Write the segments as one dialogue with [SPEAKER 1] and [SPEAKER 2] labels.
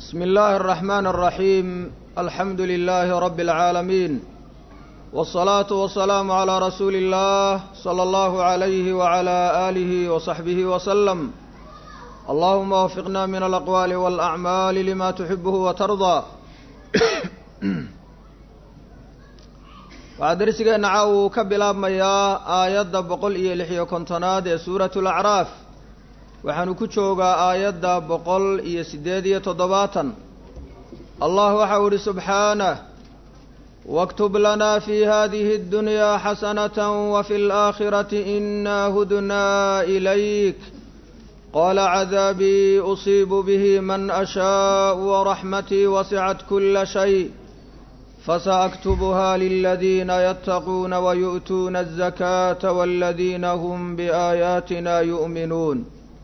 [SPEAKER 1] بسم الله الرحمن الرحيم الحمد لله رب العالمين والصلاة والسلام على رسول الله صلى الله عليه وعلى آله وصحبه وسلم اللهم وفقنا من الأقوال والأعمال لما تحبه وترضى waxaa darsigeenna caaw uu ka bilaabmayaa aayadda boqol iyo lix iyo kontonaad ee suuratu alacraaf waxaanu ku joogaa aayadda boqol iyo siddeed iyo toddobaatan allah waxau idhi subxaanah waktub lanaa fi hadihi اddunyaa xasanata wafi اlaakhirati inaa hudnaa ilayk qaala cadaabii usiibu bihi man ashaau waraxmatii wasicat kula shay فسأكتبها للذين يتقون ويؤتون الزكاة والذين هم بآياتنا يؤمنون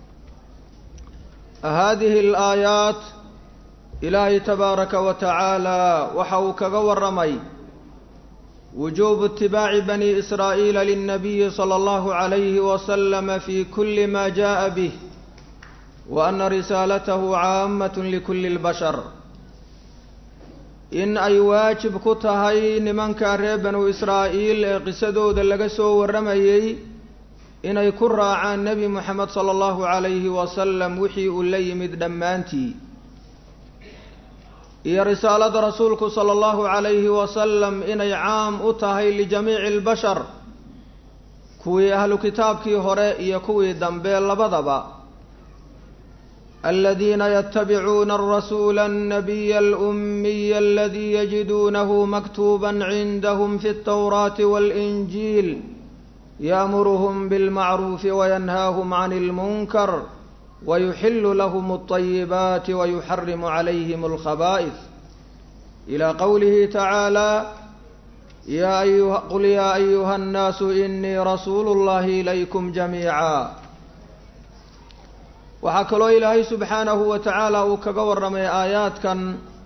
[SPEAKER 1] هذه الآيات إلهي تبارك وتعالى وحوك ورمي وجوب اتباع بني إسرائيل للنبي صلى الله عليه وسلم في كل ما جاء به وأن رسالته عامة لكل البشر in ay waajib ku tahay nimanka reer banu israa'iil ee qisadooda laga soo warramayey inay ku raacaan nebi moxamed sala allahu calayhi wasalam wixii uu la yimid dhammaantii iyo risaalada rasuulku sala allahu calayhi wasalam inay caam u tahay lijamiici albashar kuwii ahlu kitaabkii hore iyo kuwii dambe labadaba الذين يتبعون الرسول النبي الأمي الذي يجدونه مكتوبا عندهم في التوراة والإنجيل يأمرهم بالمعروف وينهاهم عن المنكر ويحل لهم الطيبات ويحرم عليهم الخبائث إلى قوله تعالى يا أيها قل يا أيها الناس إني رسول الله إليكم جميعا waxaa kaloo ilaahay subxaanahu wa tacaala uu kaga warramay aayaadkan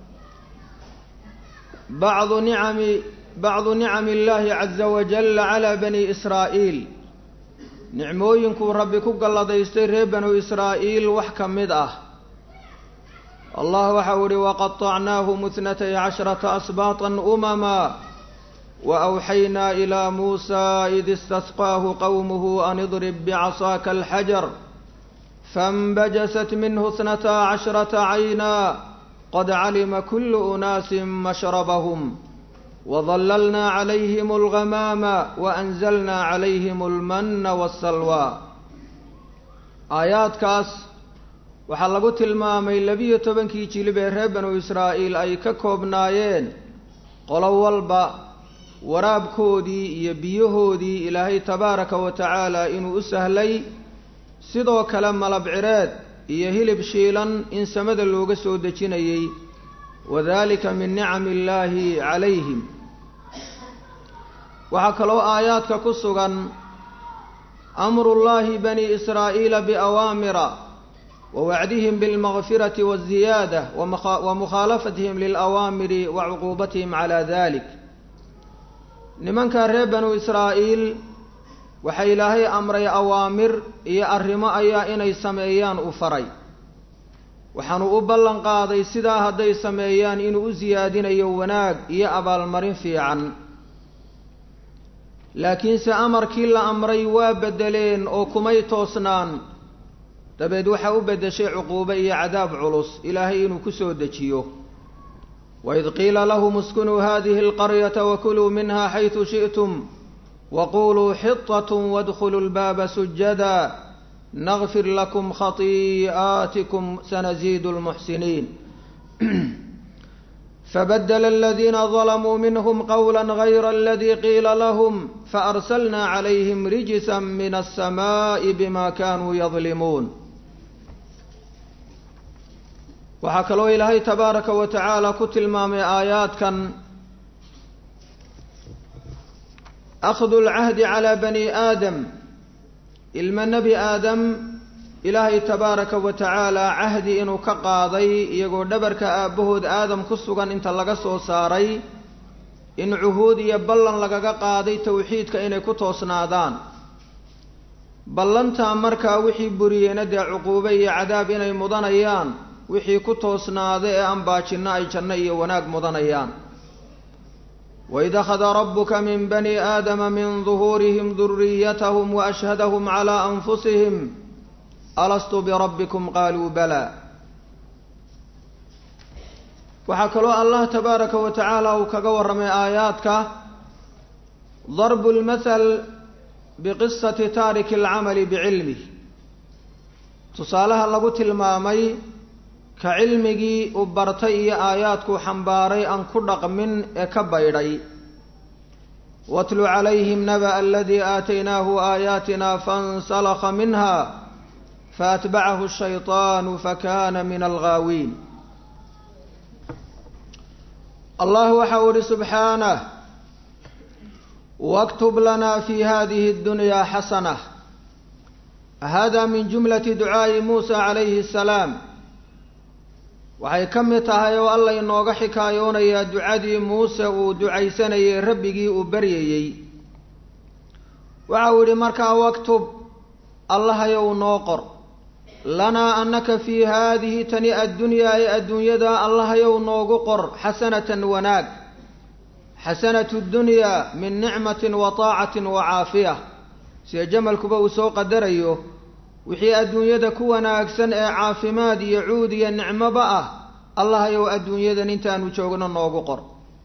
[SPEAKER 1] bacdu nicami bacdu nicami illaahi caza wajalla calaa bani israa'iil nicmooyinkuu rabbi ku galladaystay reer banu israa'iil wax ka mid ah allah waxau ihi waqaطacnaahum ithnatay cashrata asbaatan umama waawxaynaa ilaa muusa id istasqaahu qowmuhu an idrib bicasaaka alxajar فانبجست منه اثنتا عشرة عينا قد علم كل أناس مشربهم وظللنا عليهم الغمام وأنزلنا عليهم المن والسلوى آيات كاس waxaa lagu tilmaamay labiyo tobankii jilib ee reer banu israa'iil ay ka koobnaayeen qolo walba waraabkoodii iyo biyahoodii ilaahay tabaaraka wa tacaala inuu u sahlay sidoo kale malab cireed iyo hilib shiilan in samada looga soo dejinayey wadalika min nicami illaahi calayhim waxaa kaloo aayaadka ku sugan amrullaahi bani israa'iila biawaamira wa wacdihim bilmakfirati waziyaada wa mukhaalafatihim lilawaamiri wa cuquubatihim calaa dalik nimanka reer banu israa'iil waxaa ilaahay amray awaamir iyo arrimo ayaa inay sameeyaan u faray waxaanu u ballan qaaday sidaa hadday sameeyaan inuu u siyaadinayo wanaag iyo abaalmarin fiican laakiinse amarkii la amray waa beddeleen oo kumay toosnaan dabeed waxaa u beddeshay cuquubo iyo cadaab culus ilaahay inuu ku soo dejiyo waid qiila lahum iskunuu hadihi alqaryata wakuluu minha xaysu shi'tum waquluu xiطaة wاdkhuluu اlbaaba sujada nagfir lakum khatii'aatikum sanaziid اlmuxsiniin fabadla aladiina ظalamuu minhm qowla gayra aladi qiila lahm faarslna calayhim rijsa min الsamaaءi bima kanuu yadlimuun waxaa kaloo ilaahay tabaaraka wa tacaala ku tilmaamay aayaadkan akhdu lcahdi calaa bani aadam ilma nebi aadam ilaahay tabaaraka wa tacaala cahdi inuu ka qaaday iyagoo dhabarka aabbahood aadam ku sugan inta laga soo saaray in cuhuud iyo ballan lagaga qaaday towxiidka inay ku toosnaadaan ballantaa markaa wixii buriyeyna dee cuquube iyo cadaab inay mudanayaan wixii ku toosnaada ee aan baajinno ay janno iyo wanaag mudanayaan waid akhada rabuka min bani aadama min duhuurihim duriyatahum waashhadahum calaa anfusihim alastu birabbikum qaaluu bala waxaa kaloo allah tabaaraka wa tacaala uu kaga warramay aayaadka darbu lmathal biqisati taariki alcamali bicilmih tusaalaha lagu tilmaamay ka cilmigii uu bartay iyo aayaadkuu xambaaray aan ku dhaqmin ee ka baydhay watlu calayhim naba'a aladii aataynaahu aayaatina fainsalakha minha faatbacahu ashayطaanu fakana min alghaawiin allah waxa uu ihi subxaanah waktub lana fi hadihi اddunyaa xasanah hada min jumlati ducaa'i muusa calayhi asalaam waxay ka mid tahay oo alla inooga xikaayoonayaa ducadii muuse uu ducaysanayay rabbigii uu baryayey waxa uu yidhi markaa waktub allahayow noo qor lanaa annaka fii haadihi tani addunyaa ee adduunyada allahayow noogu qor xasanatan wanaag xasanatu ddunyaa min nicmatin wa taacatin wa caafiya sida jamalkuba uu soo qadarayo wixii adduunyada ku wanaagsan ee caafimaad iyo cuud iyo nicmoba ah allahayow adduunyadan intaanu joogno noogu qor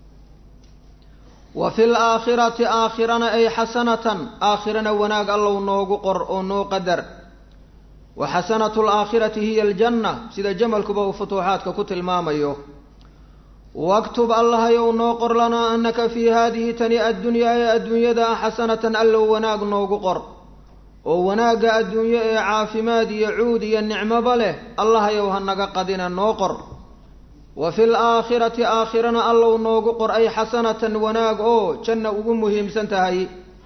[SPEAKER 1] wa fi laakhirati aakhirana ay xasanatan aakhirana wanaag allow noogu qor oo noo qadar wa xasanatu alaakhirati hiya aljanna sida jamalkuba uu futuuxaadka ku tilmaamayo waktub allahayow noo qor lanaa annaka fii haadihi tani addunyaa ee adduunyada ah xasanatan allow wanaag noogu qor oo wanaagga adduunyo ee caafimaad iyo cuud iyo nicmoba leh allahayow ha naga qadina noo qor wa fi laakhirati aakhirana allow noogu qor ay xasanatan wanaag oo janna ugu muhiimsan tahay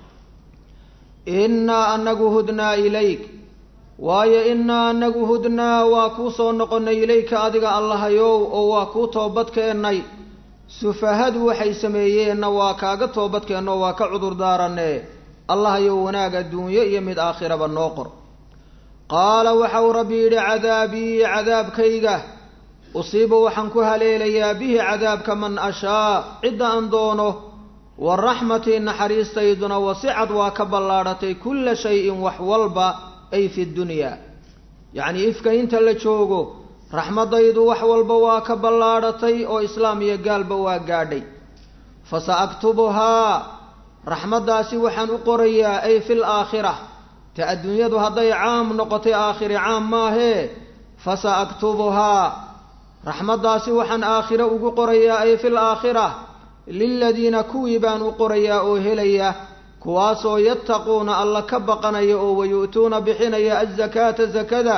[SPEAKER 1] innaa anagu hudnaa ilayk waayo innaa anagu hudnaa waa kuu soo noqonnay ilayka adiga allahayow oo waa kuu toobadkeennay sufahadu waxay sameeyeenna waa kaaga toobadkeenno waa ka cudur daaranne allahayow wanaag adduunyo iyo mid aakhiraba noo qor qaala waxau rabbi yidhi cadaabii cadaabkayga usiibu waxaan ku haleelayaa bihi cadaabka man ashaa cidda aan doono wa raxmatii naxariistayduna wasicad waa ka ballaadhatay kulla shayin wax walba ay fi dunyaa yacnii ifka inta la joogo raxmaddaydu wax walba waa ka ballaadhatay oo islaam iyo gaalba waa gaadhay fa sa aktubuhaa raxmaddaasi waxaan u qorayaa ay fi laakhira ta adduunyadu hadday caam noqotay aakhiri caam maahee fa sa aktubuhaa raxmaddaasi waxaan aakhiro ugu qorayaa ay fi laakhira liladiina kuwii baan u qorayaa oo helaya kuwaasoo yattaquuna alla ka baqanaya oo wayu'tuuna bixinaya azakaata zakada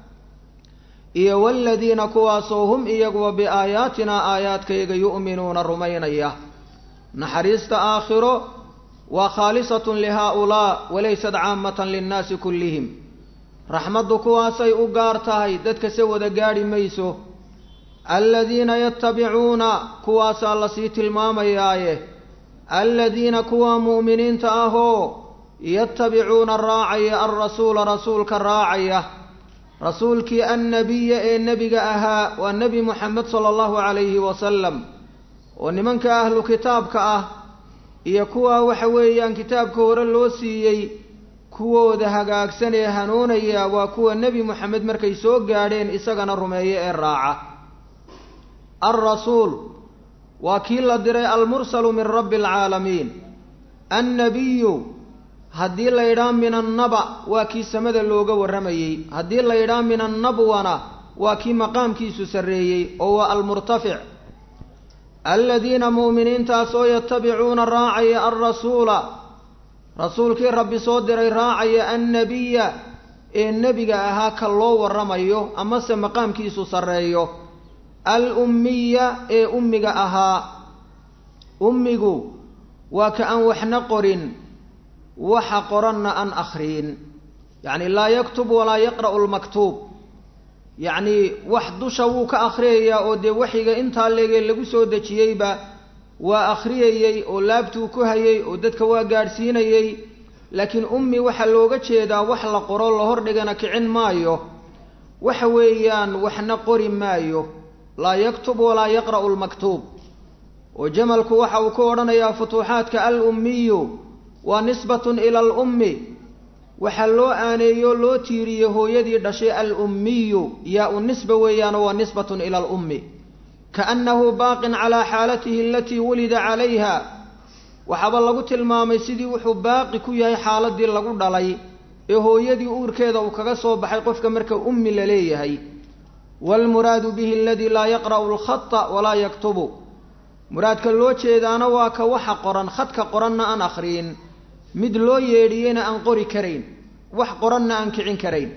[SPEAKER 1] iyo waladiina kuwaasoo hum iyaguba biaayaatinaa aayaadkayga yu'minuuna rumaynaya naxariista aakhiro waa khaalisatun lihaa-ulaa walaysat caamatan linnaasi kullihim raxmaddu kuwaasay u gaar tahay dadka se wada gaadhi mayso aladiina yattabicuuna kuwaasaa lasii tilmaamayaaye aladiina kuwa mu'miniinta ahoo yattabicuuna raacaya alrasuula rasuulka raacaya rasuulkii annabiya ee nebiga ahaa waa nebi moxamed sala allahu calayhi wasalam oo nimanka ahlu kitaabka ah iyo kuwa waxa weeyaan kitaabka hore loo siiyey kuwooda hagaagsan ee hanuunaya waa kuwa nebi moxamed markay soo gaadheen isagana rumeeye ee raaca alrasuul waa kii la diray almursalu min rabbi alcaalamiin annabiyu haddii la yidhaha min annaba waa kii samada looga warramayey haddii la yidhaha min annabwana waa kii maqaamkiisu sarreeyey oo waa almurtafic aladiina mu'miniintaasoo yatabicuuna raacaya alrasuula rasuulkii rabbi soo diray raacaya annabiya ee nebiga ahaa ka loo warramayo amase maqaamkiisu sarreeyo al ummiya ee ummiga ahaa ummigu waa ka aan waxna qorin waxa qoranna aan akhriyin yacni laa yaktub walaa yaqra'u lmaktuub yacnii wax dusha wuu ka akhriyayaa oo dee waxiga intaa leegee lagu soo dejiyeyba waa akhriyayey oo laabtuu ku hayay oo dadka waa gaadhsiinayey laakiin ummi waxaa looga jeedaa wax la qoro la hordhigana kicin maayo waxa weeyaan waxna qori maayo laa yaktub walaa yaqra'u lmaktuub oo jamalku waxa uu ku odhanayaa futuuxaadka alummiyu waa nisbatun ila alummi waxaa loo aaneeyo loo tiiriye hooyadii dhashay alummiyu yaa u nisba weeyaano waa nisbatun ila alummi kaannahu baaqin calaa xaalatihi alatii wulida calayha waxaaba lagu tilmaamay sidii wuxuu baaqi ku yahay xaaladii lagu dhalay ee hooyadii uurkeeda uu kaga soo baxay qofka marka ummi la leeyahay waalmuraadu bihi aladii laa yaqra'u alkhata walaa yaktubu muraadka loo jeedaana waa ka waxa qoran khadka qoranna aan akhriyin mid loo yeedhiyeyna aan qori karayn wax qoranna aan kicin karayn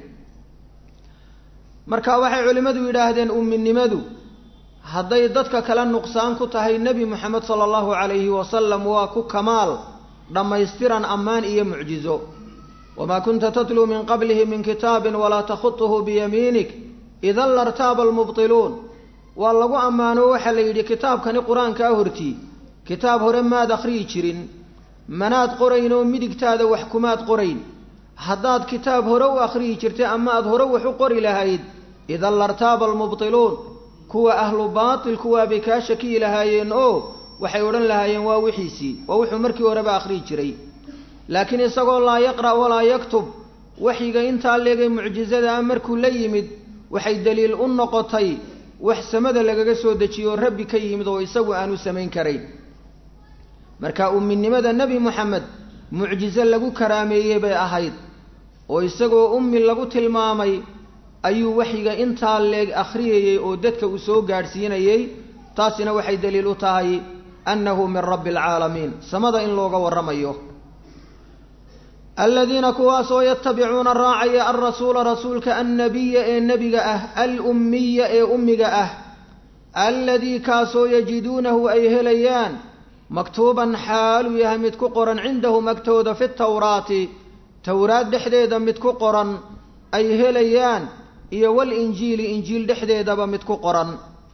[SPEAKER 1] marka waxay culimmadu yidhaahdeen umminimadu hadday dadka kale nuqsaan ku tahay nebi moxamed sala allahu calayhi wasalam waa ku kamaal dhammaystiran ammaan iyo mucjizo wamaa kunta tatluu min qablihi min kitaabin walaa takhutuhu biyamiinik idan lartaaba almubtiluun waa lagu ammaano waxaa la yidhi kitaabkani qur-aankaa hortii kitaab hore maad akhriyi jirin manaad qorayn oo midigtaada wax kumaad qorayn haddaad kitaab hore u akhriyi jirtay ama aad hore wax u qori lahayd idan lartaaba almubtiluun kuwa ahlu baatilku waabay kaa shakiyi lahaayeen oo waxay odhan lahaayeen waa wixiisii waa wuxuu markii horeba akhriyi jiray laakiin isagoo laa yaqra' walaa yaktub waxyiga intaa leegay mucjizada ah markuu la yimid waxay daliil u noqotay wax samada lagaga soo dejiyo rabbi ka yimid oo isagu aanu samayn karayn marka umminimada nebi moxamed mucjizo lagu karaameeyey bay ahayd oo isagoo ummi lagu tilmaamay ayuu waxyiga intaa leeg akhriyayey oo dadka uu soo gaadhsiinayey taasina waxay daliil u tahay annahu min rabbi alcaalamiin samada in looga warramayo aladiina kuwaasoo yatabicuuna raacaya alrasuula rasuulka annabiya ee nebiga ah alummiya ee ummiga ah alladii kaasoo yajiduunahu ay helayaan maktuuban xaaluu yahay mid ku qoran cindahum agtooda fi tawraati towraad dhexdeeda mid ku qoran ay helayaan iyo walinjiili injiil dhexdeedaba mid ku qoran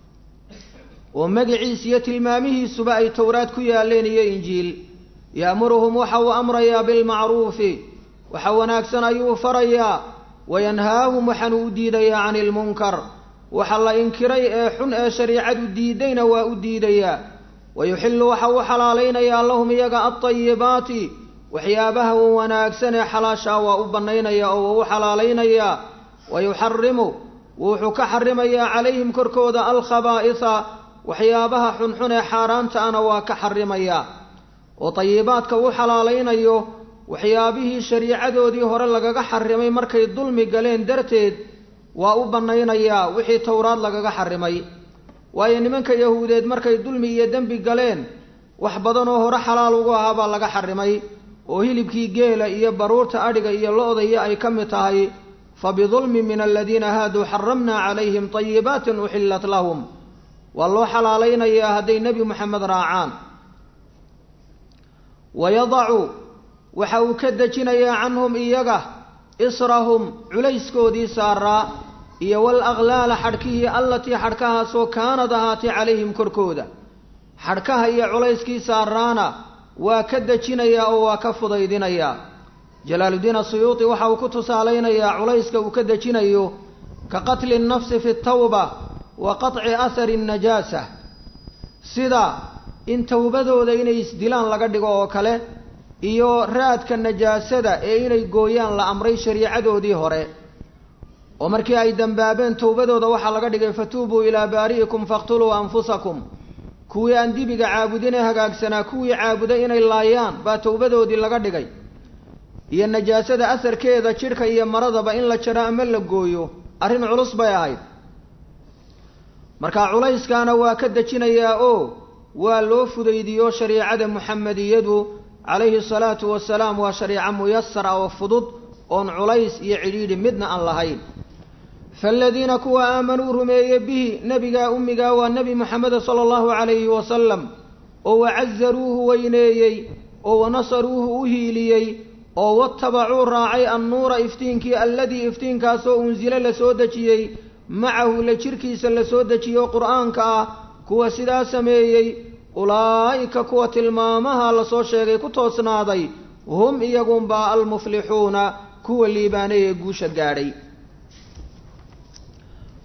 [SPEAKER 1] oo magiciis iyo tilmaamihiisuba ay towraad ku yaaleen iyo injiil ya'muruhum waxa uu amrayaa bilmacruufi waxa wanaagsan ayuu farayaa wayanhaahum waxaanu u diidayaa cani ilmunkar waxa la inkiray ee xun ee shariicadu diidayna waa u diidayaa wayuxillu waxa uu xalaalaynayaa lahum iyaga altayibaati waxyaabaha wanaagsan ee xalaashaa waa u bannaynaya oo waa u xalaalaynayaa wayuxarimu wuxuu ka xarimayaa calayhim korkooda alkhabaa'isa waxyaabaha xunxun ee xaaraanta ana waa ka xarimayaa oo tayibaadka u xalaalaynayo waxyaabihii shariicadoodii hore lagaga xarimay markay dulmi galeen darteed waa u bannaynayaa wixii towraad lagaga xarimay waayo nimanka yahuudeed markay dulmi iyo dembi galeen wax badan oo hore xalaal ugu ahaa baa laga xarimay oo hilibkii geela iyo baruurta adhiga iyo lo-daiyo ay ka mid tahay fa bidulmi min aladiina haaduu xaramnaa calayhim tayibaatin uxillat lahum waa loo xalaalaynayaa hadday nebi moxamed raacaan wayadacu waxa uu ka dejinayaa canhum iyaga israhum culayskoodii saaraa iyo walaklaala xadhkihii allatii xadhkahaasoo kaanad ahaatay calayhim korkooda xadhkaha iyo culayskii saaraana waa ka dejinayaa oo waa ka fudaydinayaa jalaaludiin asuyuuti waxa uu ku tusaalaynayaa culayska uu ka dejinayo ka qatli nnafsi fi tawba wa qaطci ahari nnajaasa sida in towbadooda inay isdilaan laga dhigo oo kale iyo raadka najaasada ee inay gooyaan la amray shariicadoodii hore oo markii ay dambaabeen towbadooda waxaa laga dhigay fatuubuu ilaa baari'ikum faqtuluu anfusakum kuwii aan dibiga caabudin ee hagaagsanaa kuwii caabuday inay laayaan baa towbadoodii laga dhigay iyo najaasada asarkeeda jidhka iyo maradaba in la jaro ama la gooyo arrin culus bay ahayd marka culayskaana waa ka dejinayaa oo waa loo fudaydiyo shariicada muxamediyadu calayhi salaatu wasalaam waa shariico muyasara oo fudud oon culays iyo cidhiidhi midna aan lahayn faaladiina kuwa aamanuu rumeeye bihi nebigaa ummigaa waa nebi moxameda sala allahu calayhi wasalam oo wacazaruuhu weyneeyey oo wanasaruuhu u hiiliyey oo watabacuu raacay annuura iftiinkii alladii iftiinkaasoo unsile la soo dejiyey macahu la jirkiisa la soo dejiyo qur'aanka ah kuwa sidaa sameeyey ulaa'ika kuwa tilmaamaha lasoo sheegay ku toosnaaday hum iyagunbaa almuflixuuna kuwa liibaanay ee guusha gaadhay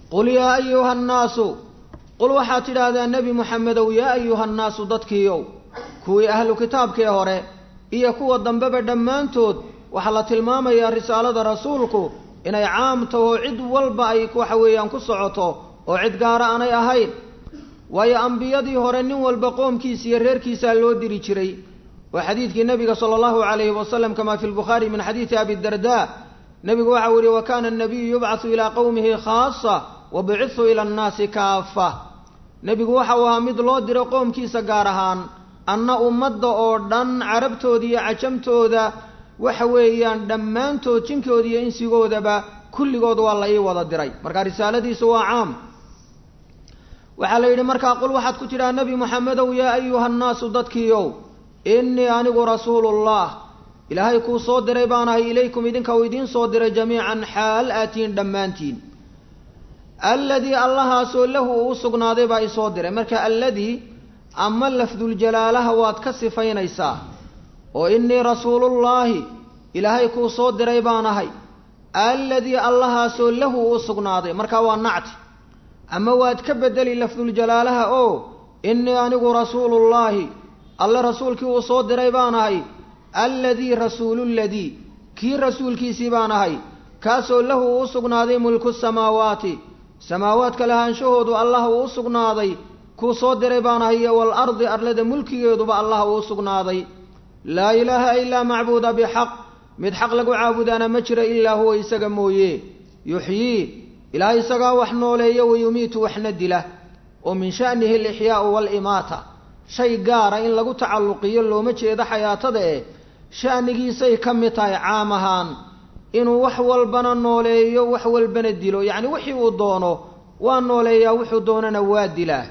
[SPEAKER 1] qul yaa ayuha annaasu qul waxaad tidhaahdaa nebi moxamedow yaa ayuha annaasu dadkiiow kuwii ahlu kitaabkii hore iyo kuwa dambeba dhammaantood waxaa la tilmaamayaa risaalada rasuulku inay caam taho cid walba ay waxa weeyaan ku socoto oo cid gaara aanay ahayn waayo ambiyadii hore nin walba qoomkiisa iyo reerkiisaa loo diri jiray waa xadiidkii nebiga sala allahu calayhi wasalam kamaa fi lbukhaari min xadiidi abi darda nebigu waxau yihi wa kana anabiyu yubcathu ilaa qowmihi khaasa wa bucitu ila annaasi kaafa nebigu waxau ahaa mid loo diro qoomkiisa gaar ahaan anna ummadda oo dhan carabtooda iyo cajamtooda waxa weeyaan dhammaantood jinkooda iyo insigoodaba kulligood waa la ii wada diray marka risaaladiisu waa caam waxaa la yidhi markaa qul waxaad ku tidhaha nebi moxamedow yaa ayuha annaasu dadkiiow innii anigu rasuulullah ilaahay kuu soo diray baanahay ilaykum idinka uu idiin soo diray jamiican xaal aatiin dhammaantiin alladii allahaasoo lahu uu u sugnaaday baa isoo diray marka alladii ama lafduljalaalaha waad ka sifaynaysaa oo innii rasuulullaahi ilaahay kuu soo diray baanahay alladii allahaasoo lahu uu sugnaaday markaa waa nacti ama waad ka bedeli lafduljalaalaha oo innii anigu rasuulullaahi alle rasuulkii uu soo diray baanahay alladii rasuululadii kii rasuulkiisii baan ahay kaasoo lahu uu u sugnaaday mulku samaawaati samaawaadka lahaanshahoodu allah uu u sugnaaday kuu soo diray baan ahay iyo waalardi arlada mulkigeeduba allah uu u sugnaaday laa ilaaha ilaa macbuuda bixaq mid xaq lagu caabudaana ma jira ilaa huwa isaga mooye yuxyii ilaah isagaa wax nooleeya wayumiitu waxna dila oo min sha'nihi alixyaau waalimaata shay gaara in lagu tacalluqiyo looma jeedo xayaatada eh sha'nigiisay ka mid tahay caam ahaan inuu wax walbana nooleeyo wax walbana dilo yacni wixii uu doono waa nooleeyaa wuxuu doonana waa dilaa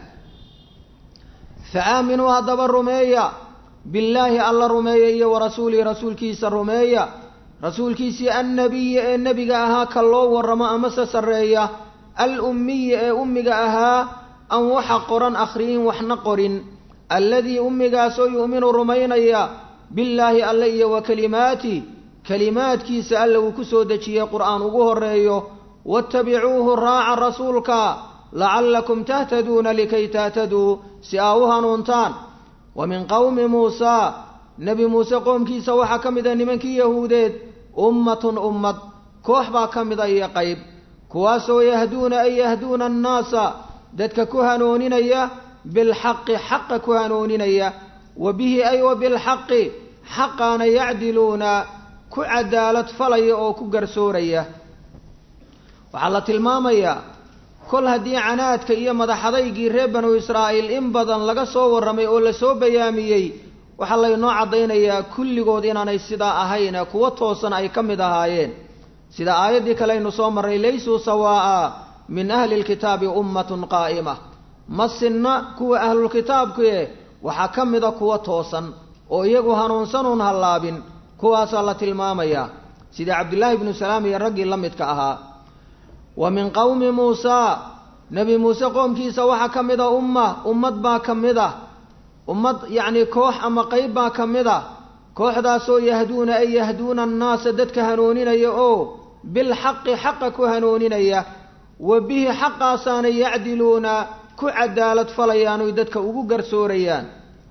[SPEAKER 1] fa aaminuu haddaba rumeeya billaahi alla rumeeya iyo wa rasuulihi rasuulkiisa rumeeya rasuulkiisii annabiyi ee nebiga ahaa ka loo warramo amase sarreeya al ummiyi ee ummiga ahaa aan waxa qoran akhriyin waxna qorin alladii ummigaasoo yu'minu rumaynaya billaahi alle iyo wa kelimaati kelimaadkiisa alle uu ku soo dejiyey qur'aan ugu horreeyo wattabicuuhu raaca rasuulka lacallakum tahtaduuna likay tahtaduu si aa u hanuuntaan wa min qowmi muusaa nebi muuse qoomkiisa waxaa ka mid a nimankii yahuudeed ummatun ummad koox baa ka mid a iyo qayb kuwaasoo yahduuna ay yahduuna annaasa dadka ku hanooninaya bilxaqi xaqa ku hanooninaya wa bihi ay wa bilxaqi xaqaana yacdiluuna ku cadaalad falaya oo ku garsooraya waxaa la tilmaamayaa kol haddii canaadka iyo madaxadaygii reer banu israa'iil in badan laga soo warramay oo lasoo bayaamiyey waxaa laynoo caddaynayaa kulligood inaanay sidaa ahayne kuwo toosan ay ka mid ahaayeen sida aayaddii kale aynu soo marray laysuu sawaa'a min ahli lkitaabi ummatun qaa'ima ma sinna kuwa ahlulkitaabkue waxaa ka mida kuwa toosan oo iyagu hanuunsanuun hallaabin kuwaasaa la tilmaamayaa sidii cabdillaahi ibnu salaam iyo raggii la midka ahaa wa min qowmi muusaa nebi muuse qoomkiisa waxaa ka mid a umma ummad baa ka mid a ummad yacnii koox ama qayb baa ka mid a kooxdaasoo yahduuna ay yahduuna annaasa dadka hanooninaya oo bilxaqi xaqa ku hanooninaya wa bihi xaqaasaana yacdiluuna ku cadaalad falayaan oy dadka ugu garsoorayaan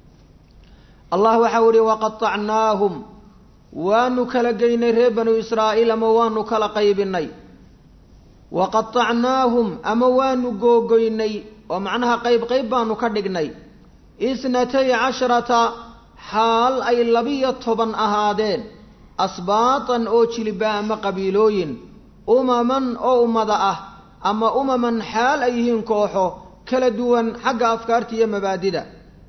[SPEAKER 1] allah waxau ihi waqatacnaahum waanu kala geynay reer banu israa'iil ama waanu kala qaybinay waqatacnaahum ama waanu googoynay oo macnaha qayb qayb baanu ka dhignay isnatay casharata xaal ay labiyo toban ahaadeen asbaatan oo jiliba ama qabiilooyin umaman oo ummada ah ama umaman xaal ay yihiin kooxo kala duwan xagga afkaarta iyo mabaadida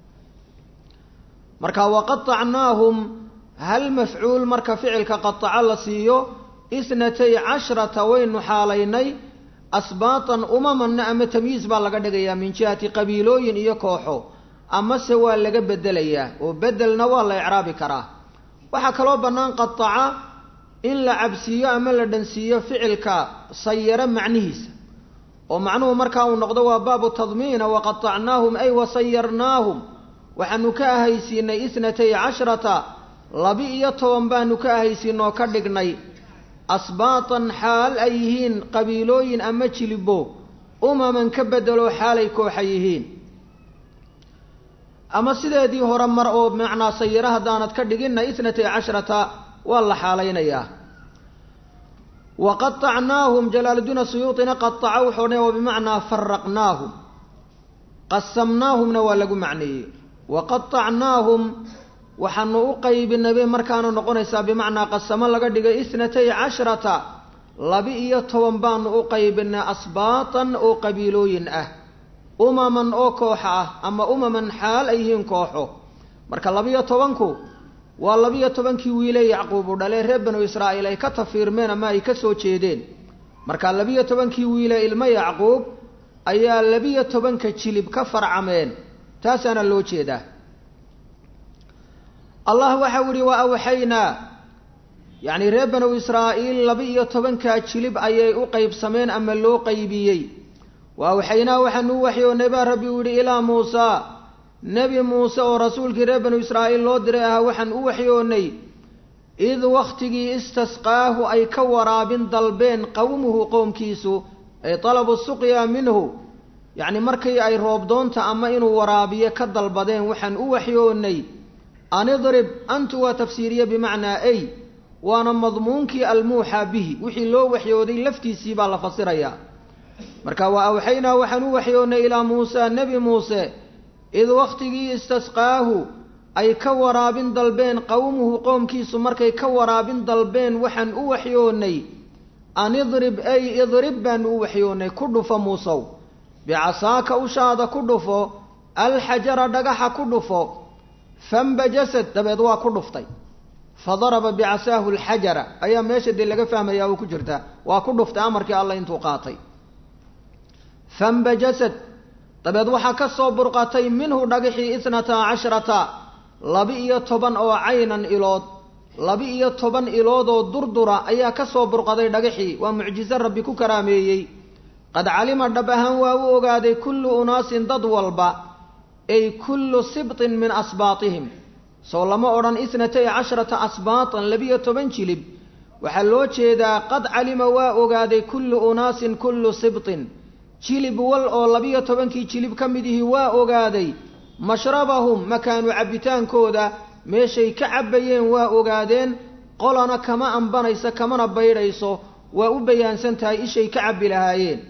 [SPEAKER 1] marka waqatacnaahum hal mafcuul marka ficilka qataco la siiyo isnatay cashrata waynu xaalaynay asbaatan umamanna ama tamyiis baa laga dhigayaa min jihati qabiilooyin iyo kooxo amase waa laga bedelayaa oo bedelna waa la icraabi karaa waxaa kaloo bannaan qataca in la cabsiiyo ama la dhansiiyo ficilka sayaro macnihiisa oo macnuhu markaa uu noqdo waa baabu tadmiina waqatacnaahum ay wasayarnaahum waxaanu ka ahaysiinay isnatay cashrata labi iyo toban baanu ka ahaysiinoo ka dhignay asbaatan xaal ay yihiin qabiilooyin ama jilibo umaman ka bedelo xaalay kooxa yihiin ama sideedii hore mar oo macnaa sayiro haddaanad ka dhiginna itnatay cashrata waa la xaalaynayaa wa qaطacnaahum jalaaludiin asuyuuطina qaطaca wuxuu odhanaya wa bimacnaa faraqnaahum qasamnaahumna waa lagu macneeyey wa qaطacnaahum waxaanu u qaybinay markaana noqonaysaa bimacnaa qasamo laga dhigay itnatay cashrata laba-iyo toban baanu u qaybinay asbaatan oo qabiilooyin ah umaman oo kooxa ah ama umaman xaal ay yihiin kooxo marka laba-iyo tobanku waa laba-iyo tobankii wiile yacquub u dhalee reer banu israa'iil ay ka tafiirmeen ama ay ka soo jeedeen marka labiyo tobankii wiile ilmo yacquub ayaa labiyo tobanka jilib ka farcameen taasaana loo jeedaa allah waxau yihi wa awxaynaa yacni reer banu israa'iil laba-iyo tobankaa jilib ayay u qaybsameen ama loo qaybiyey wa awxaynaa waxaanu u waxyoonnay baa rabbi u yihi ilaa muusaa nebi muuse oo rasuulkii reer banu israa'iil loo diray ahaa waxaan u waxyoonnay id wakhtigii istasqaahu ay ka waraabin dalbeen qowmuhu qowmkiisu ay talabu suqya minhu yacni markii ay roobdoonta ama inuu waraabiyo ka dalbadeen waxaan u waxyoonnay an idrib antu waa tafsiiriye bimacnaa ay waana madmuunkii almuuxaa bihi wixii loo waxyooday laftiisii baa la fasirayaa marka wa awxaynaa waxaan u waxyoonnay ilaa muusa nebi muuse id wakhtigii istasqaahu ay ka waraabin dalbeen qowmuhu qoomkiisu markay ka waraabin dalbeen waxaan u waxyoonnay an idrib ay idrib baanu u waxyoonnay ku dhufo muusow bicasaaka ushaada ku dhufo alxajara dhagaxa ku dhufo fambajasad dabeed waa ku dhuftay fadaraba bicasaahu alxajara ayaa meesha dee laga fahmayaa oo ku jirta waa ku dhuftay amarkii alla intuu qaatay fambajasad dabeed waxaa ka soo burqatay minhu dhagaxii itnataa cashrata laba-iyo toban oo caynan ilood laba-iyo toban iloodoo durdura ayaa ka soo burqaday dhagaxii waa mucjiso rabbi ku karaameeyey qad calima dhab ahaan waa u ogaaday kullu unaasin dad walba ay kullu sibtin min asbaatihim soo lama odhan itnatay cashrata asbaatan labiyo toban jilib waxaa loo jeedaa qad calima waa ogaaday kullu unaasin kullu sibtin jilib wal oo labiyo tobankii jilib ka mid ihi waa ogaaday mashrabahum makaanu cabbitaankooda meeshay ka cabbayeen waa ogaadeen qolana kama ambanayso kamana baydhayso waa u bayaansan tahay ishay ka cabbi lahaayeen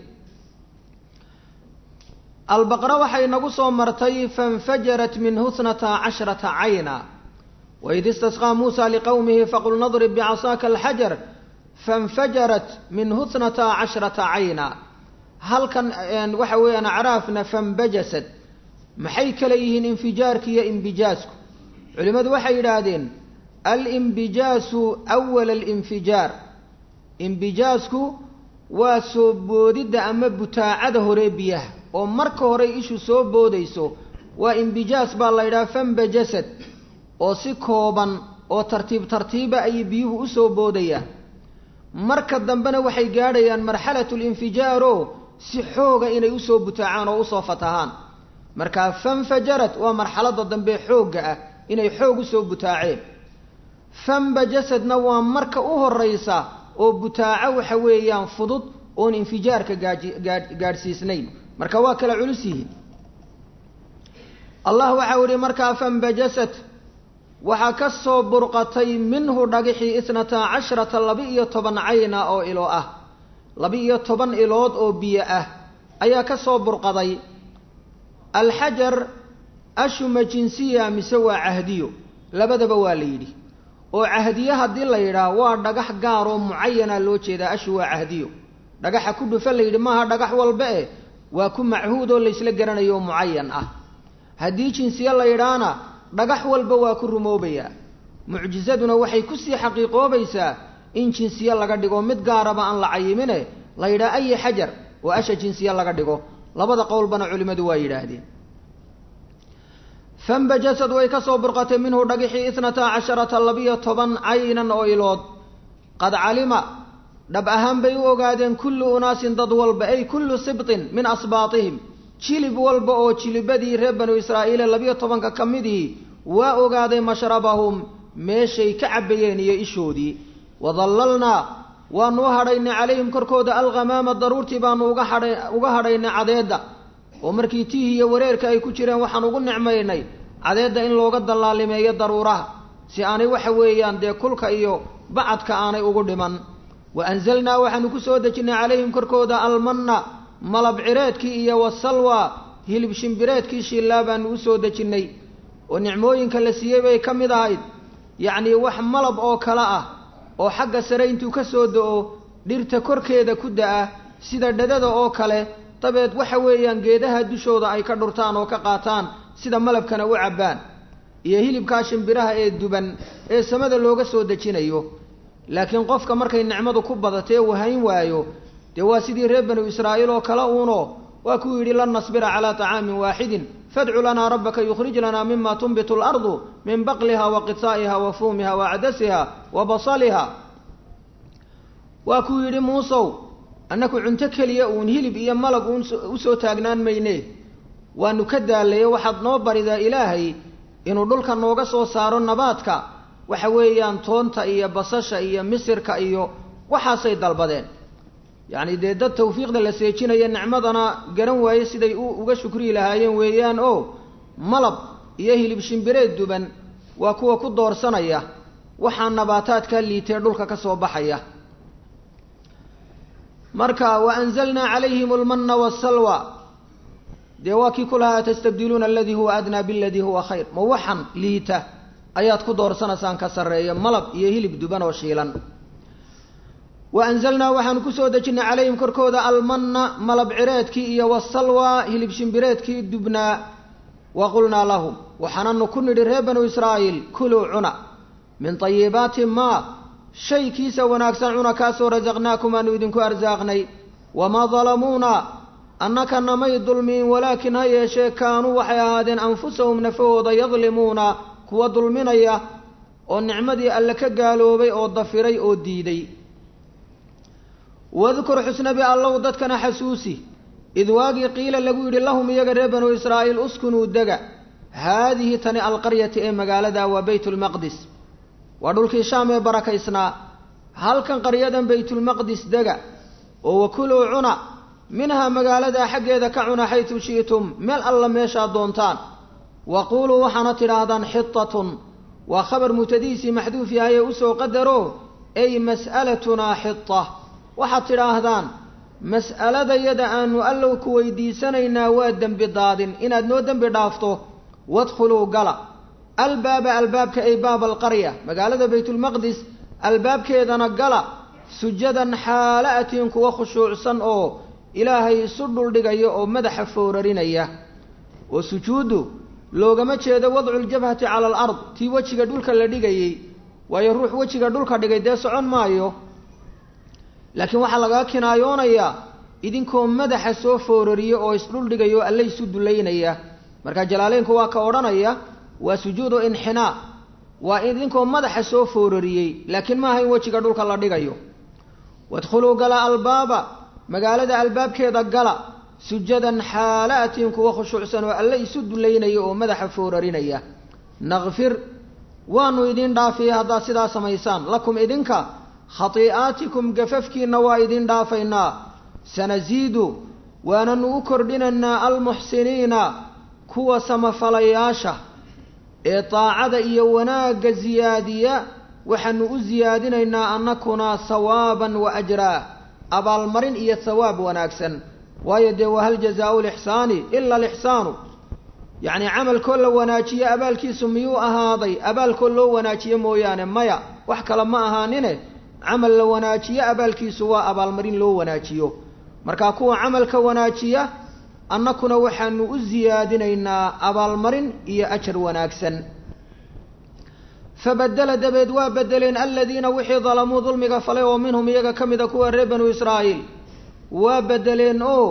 [SPEAKER 1] albaqra waxay nagu soo martay fainfajarat minhu itnataa cashrata cayna waid istasqaa muusa liqowmihi faqul nadrib bicasaaka alxajar fainfajarat minhu itnataa cashrata cayna halkan waxa weeyaan acraafna fambajasad maxay kala yihiin infijaarka iyo imbijaasku culimmadu waxay yidhaahdeen alimbijaasu awala alinfijaar imbijaasku waa soo boodidda ama butaacada hore biyaha oo marka hore ishu soo boodayso waa imbijaas baa la yidhaha fambajasad oo si kooban oo tartiib tartiiba ayay biyuhu usoo boodayaan marka dambena waxay gaadhayaan marxalatu linfijaaro si xooga inay usoo butaacaan oo usoo fatahaan markaa fanfajarad waa marxaladda dambe xoogga ah inay xoog usoo butaaceen fambajasadna waa marka u horaysa oo butaaco waxa weeyaan fudud oon infijaarka gaaji gaa gaadhsiisnayn marka waa kala culus yihiin allah waxau ihi markaa fambajasad waxaa ka soo burqatay minhu dhagixii itnataa cashrata laba-iyo toban cayna oo ilo ah laba-iyo toban ilood oo biyo ah ayaa ka soo burqaday alxajar ashuma jinsiya mise waa cahdiyo labadaba waa la yidhi oo cahdiye haddii la yidhaah waa dhagax gaar oo mucayana loo jeedaa ashu waa cahdiyo dhagaxa ku dhufa la yidhi maaha dhagax walba eh waa ku machuud oo laysla garanayo oo mucayan ah haddii jinsiye la yidhaahna dhagax walba waa ku rumoobayaa mucjisaduna waxay kusii xaqiiqoobaysaa in jinsiye laga dhigo mid gaaraba aan la cayimine la yidhaha ayi xajar oo asha jinsiye laga dhigo labada qowlbana culimmadu waa yidhaahdeen fambajasad way ka soo burqatay minhu dhagixii itnataa casharata labiyo toban caynan oo ilood qad calima dhab ahaan bay u ogaadeen kullu unaasin dad walba ay kullu sibtin min asbaatihim jilib walba oo jilibadii reer banu israa'iile labiyo tobanka ka midii waa ogaaday mashrabahum meeshay ka cabbayeen iyo ishoodii wadallalnaa waanu u hadhaynay calayhim korkooda alghamaama daruurtii baanu uga hadhay uga hadhaynay cadeedda oo markii tiihi iyo wareerka ay ku jireen waxaan ugu nicmaynay cadeedda in looga dallaalimeeyo daruuraha si aanay waxa weeyaan dee kulka iyo bacadka aanay ugu dhiman wa anzalnaa waxaanu ku soo dejinnay calayhim korkooda almanna malab cireedkii iyo wasalwa hilib shimbireedkii shiillaa baanu u soo dejinnay oo nicmooyinka la siiyey bay ka mid ahayd yacnii wax malab oo kale ah oo xagga sare intuu ka soo da-o dhirta korkeeda ku da-a sida dhadada oo kale dabeed waxa weeyaan geedaha dushooda ay ka dhurtaan oo ka qaataan sida malabkana u cabbaan iyo hilibkaa shimbiraha ee duban ee samada looga soo dejinayo laakiin qofka markay nicmadu ku badatee wahayn waayo dee waa sidii reer banu israa'iil oo kale uuno waa kuu yidhi lan nasbira calaa طacaamin waaxidin fadcu lanaa rabbaka yukhrij lanaa mima tunbitu اlardu min baqliha wa qisaa'iha wa fuumiha wa cadasiha wa basaliha waa kuu yidhi muusow annaku cunto keliya uun hilib iyo malag uun usoo taagnaan mayne waanu ka daalaye waxaad noo baridaa ilaahay inuu dhulka nooga soo saaro nabaadka waxa weeyaan toonta iyo basasha iyo misirka iyo waxaasay dalbadeen yacni dee dad tawfiiqda la seejinaya nicmadana garan waaye siday u uga shukriyi lahaayeen weeyaan oo malab iyo hilib shimbireed duban waa kuwa ku doorsanaya waxaa nabaataadka liitee dhulka ka soo baxaya marka wa anzalnaa calayhim almanna waasalwa dee waa kii ku lahaa tastabdiluuna aladii huwa adnaa biladii huwa khayr ma waxan liita ayaad ku doorsanaysaan ka sarreeya malab iyo hilib duban oo shiilan wa anzalnaa waxaanu kusoo dejinnay calayhim korkooda almanna malab cireedkii iyo wasalwa hilib shimbireedkii dubnaa wa qulnaa lahum waxaananu ku nidhi reer banu israa'iil kuluu cuna min tayibaati maa shaykiisa wanaagsan cuna kaasoo rasaqnaakum aanu idinku arsaaqnay wamaa dalamuuna annaka namay dulmiin walaakin ha yeeshee kaanuu waxay ahaadeen anfusahum nafahooda yadlimuuna kuwa dulminaya oo nicmadii alle ka gaaloobay oo dafiray oo diiday wadkur xusnabi allow dadkana xasuusi id waagii qiila lagu yidhi lahum iyaga reer banu israa'iil uskunuu dega haadihi tani alqaryati ee magaalada waa baytulmaqdis waa dhulkii shaam ee barakaysnaa halkan qaryadan baytulmaqdis dega oo wakuluu cuna minhaa magaaladaa xaggeeda ka cuna xaytu shi'tum meel alla meeshaad doontaan waquuluu waxaana tidhaahdaan xitatun waa khabar mutadiisii maxduuf yahayee usoo qadaro ay mas'alatunaa xita waxaad tidhaahdaan mas'aladayada aanu allow ku weydiisanaynaa waa dembi daadin inaad noo dembi dhaafto wadkhuluu gala albaaba albaabka ay baaba alqarya magaalada baytulmaqdis albaabkeedana gala sujadan xaala atiin kuwa khushuucsan oo ilaahay isu dhuldhigaya oo madaxa foorarinaya oo sujuuddu loogama jeedo wadculjabhati cala alard tii wejiga dhulka la dhigayey waayo ruux wejiga dhulka dhigay dee socon maayo laakiin waxaa lagaa kinaayoonayaa idinkoo madaxa soo foorariya oo isdhuldhigaya oo alle isu dulaynaya marka jalaaleynku waa ka odhanaya waa sujuudu inxinaa waa idinkoo madaxa soo foorariyey laakiin maaha in wejiga dhulka la dhigayo wadkhuluu gala albaaba magaalada albaabkeeda gala sujadan xaala atiin kuwa khushuucsan oo alle isu dulaynaya oo madaxa foorarinaya nakfir waanu idin dhaafiyey haddaad sidaa samaysaan lakum idinka khatii'aatikum gafafkiinna waa idin dhaafaynaa sanasiidu waananu u kordhinaynaa almuxsiniina kuwa samafalayaasha ee daacada iyo wanaagga siyaadiya waxaanu u siyaadinaynaa annakuna sawaaban wa ajraa abaalmarin iyo sawaab wanaagsan waayo dee wahal jazaau lixsaani ila alixsaanu yacni camalkoo la wanaajiyo abaalkiisu miyuu ahaaday abaalkoo loo wanaajiyo mooyaane maya wax kale ma ahaanine camal la wanaajiyo abaalkiisu waa abaalmarin loo wanaajiyo markaa kuwa camalka wanaajiya annakuna waxaanu u siyaadinaynaa abaalmarin iyo ajar wanaagsan fabadela dabeed waa bedeleen aladiina wixii dalamuu dulmiga falay oo minhum iyaga ka mida kuwa reer banu israa'iil waa bedeleen oo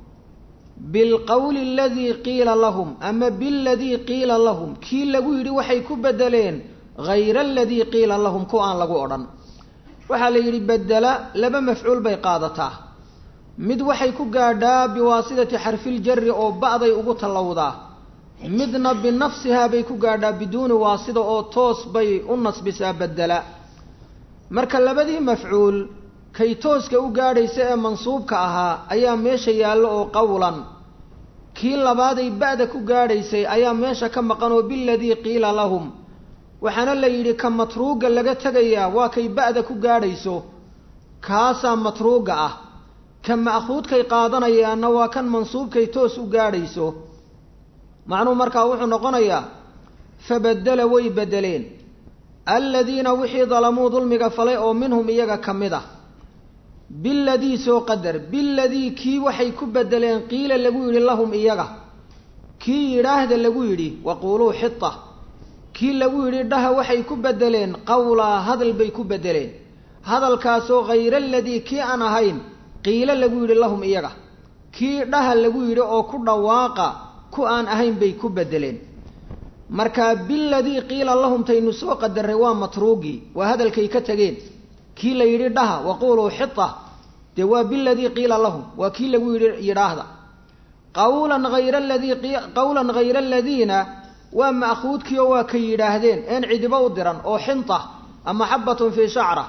[SPEAKER 1] bilqowli aladii qiila lahum ama biladii qiila lahum kii lagu yidhi waxay ku bedeleen hayra aladii qiila lahum ku aan lagu odhan waxaa la yidhi bedela laba mafcuul bay qaadataa mid waxay ku gaadhaa biwaasidati xarfiljari oo ba'day ugu tallowdaa midna binafsihaa bay ku gaadhaa biduuni waasida oo toos bay u nasbisaa bedela marka labadii mafcuul kay tooska u gaadhaysa ee mansuubka ahaa ayaa meesha yaallo oo qawlan kii labaaday ba'da ku gaadhaysay ayaa meesha ka maqan oo biladii qiila lahum waxaana la yidhi ka matruuga laga tegayaa waa kay ba'da ku gaadhayso kaasaa matruuga ah ka ma'khuudkay qaadanayaanna waa kan mansuubkay toos u gaadhayso macnuhu markaa wuxuu noqonayaa fabaddela way beddeleen aladiina wixii dalamuu dulmiga falay oo minhum iyaga ka mid ah biladii soo qadar biladii kii waxay ku beddeleen qiila lagu yidhi lahum iyaga kii yidhaahda lagu yidhi waquuluu xita kii lagu yidhi dhaha waxay ku beddeleen qawlaa hadal bay ku beddeleen hadalkaasoo hayra aladii kii aan ahayn qiilo lagu yidhi lahum iyaga kii dhaha lagu yidhi oo ku dhawaaqa ku aan ahayn bay ku beddeleen markaa biladii qiila lahum taynu soo qadarray waa matruugii waa hadalkay ka tegeen kii la yidhi dhaha waquuluu xita dee waa biladii qiila lahum waa kii lagu yidhi yidhaahda qawlan hayra aladii qawlan hayra aladiina waa ma'khuudkii oo waa kay yidhaahdeen een cidibo u diran oo xinta ama xabbatun fii shacra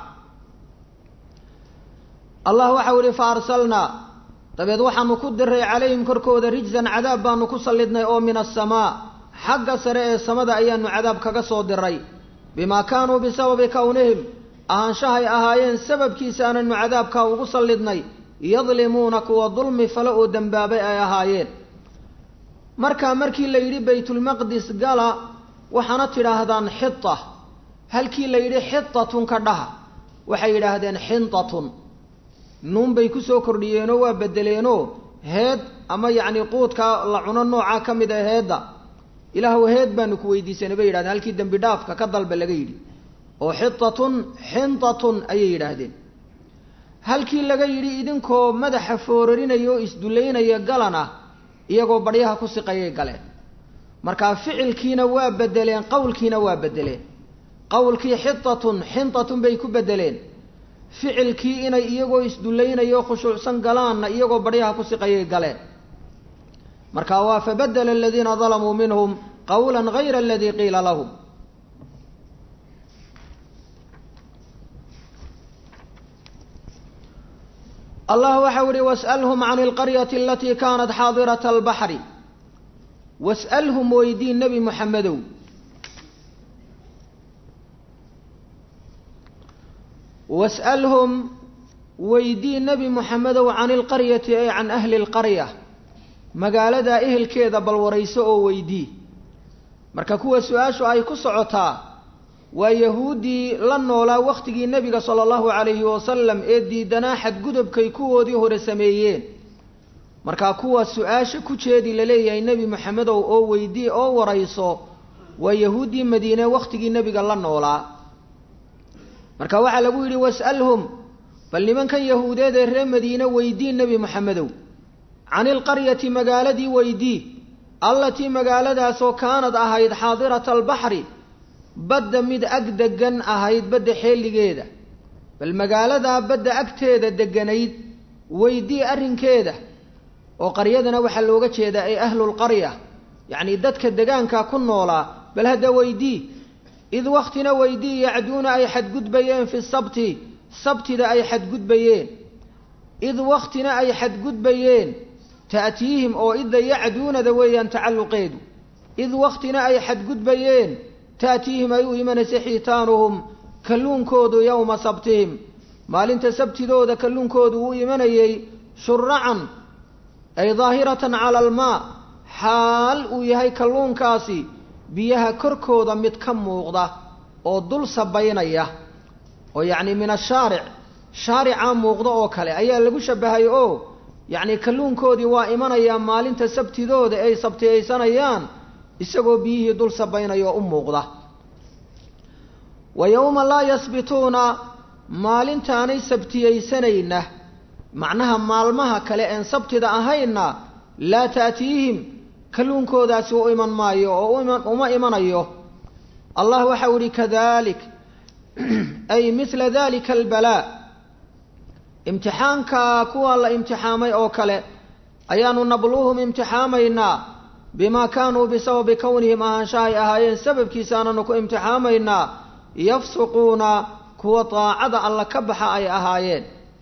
[SPEAKER 1] allah waxau ihi fa arsalnaa dabeed waxaanu ku diray calayhim korkooda rijsan cadaab baanu ku sallidnay oo min asamaa xagga sare ee samada ayaanu cadaab kaga soo diray bimaa kaanuu bisababi kownihim ahaanshahay ahaayeen sababkiisaananu cadaabkaa ugu sallidnay yadlimuuna kuwa dulmi fale oo dembaabay ay ahaayeen markaa markii la yidhi baytulmaqdis gala waxaana tidhaahdaan xita halkii la yidhi xitatun ka dhaha waxay yidhaahdeen xintatun nuun bay ku soo kordhiyeenoo waa beddeleenoo heed ama yacni quudka la cuno noocaa ka mid a heedda ilaahw heed baanu ku weydiisanay bay yidhahdeen halkii dembi dhaafka ka dalba laga yidhi oo xitatun xintatun ayay yidhaahdeen halkii laga yidhi idinkoo madaxa foorarinaya oo isdullaynaya galan ah iyagoo badhyaha ku siqayay galeen markaa ficilkiina waa beddeleen qowlkiina waa beddeleen qowlkii xitatun xintatun bay ku beddeleen ficilkii inay iyagoo isdullaynaya oo khushuucsan galaanna iyagoo badhyaha ku siqayay galeen marka waa fabaddela aladiina dalamuu minhum qawlan hayra aladii qiila lahum allah waxau ihi was'alhum can alqaryati alatii kaanat xaadirata albaxri was'alhum weydii nebi moxamedow was'alhum weydii nebi moxamedow can ilqaryati ay can ahli lqarya magaaladaa ehelkeeda bal warayso oo weydii marka kuwa su-aashu ay ku socotaa waa yahuuddii la noolaa wakhtigii nebiga sala allahu calayhi wasalam ee diidanaa xadgudubkay kuwoodii hore sameeyeen markaa kuwa su-aasha ku jeedi laleeyahay nebi moxamedow oo weydii oo warayso waa yahuuddii madiine wakhtigii nebiga la noolaa marka waxaa lagu yidhi was'alhum bal nimankan yahuudeed ee reer madiine weydii nebi moxamedow can ilqaryati magaaladii weydii allatii magaaladaasoo kaanad ahayd xaadirata albaxri badda mid ag degan ahayd badda xeeligeeda bal magaaladaa badda agteeda deganayd weydii arrinkeeda oo qaryadana waxaa looga jeedaa ay ahlulqarya yacnii dadka degaanka ku noolaa bal hadda weydii id waktina weydii yacduuna ay xadgudbayeen fi sabti sabtida ay xadgudbayeen id waktina ay xadgudbayeen ta'tiihim oo idda yacduunada weeyaan tacalluqeedu id waktina ay xadgudbayeen ta'tiihim ay u imanaysa xiitaanuhum kalluunkoodu yowma sabtihim maalinta sabtidooda kalluunkoodu uu imanayey shuracan ay daahiratan cala almaa xaal uu yahay kalluunkaasi biyaha korkooda mid ka muuqda oo dul sabaynaya oo yacni min ashaaric shaaricaa muuqda oo kale ayaa lagu shabahay oo yacni kalluunkoodii waa imanayaa maalinta sabtidooda ay sabtiyaysanayaan isagoo biyihii dul sabaynaya oo u muuqda wa yowma laa yasbituuna maalintaanay sabtiyaysanayna macnaha maalmaha kale een sabtida ahaynna laa ta'tiihim kalluunkoodaasi u iman maayo oo uma imanayo allah waxau ihi kadalik ay mila dalika albalaa imtixaanka kuwa la imtixaamay oo kale ayaanu nabluuhum imtixaamaynaa bimaa kaanuu bisababi kownihim ahaanshahay ahaayeen sababkiisaananu ku imtixaamaynaa yafsuquuna kuwa daacada alla ka baxa ay ahaayeen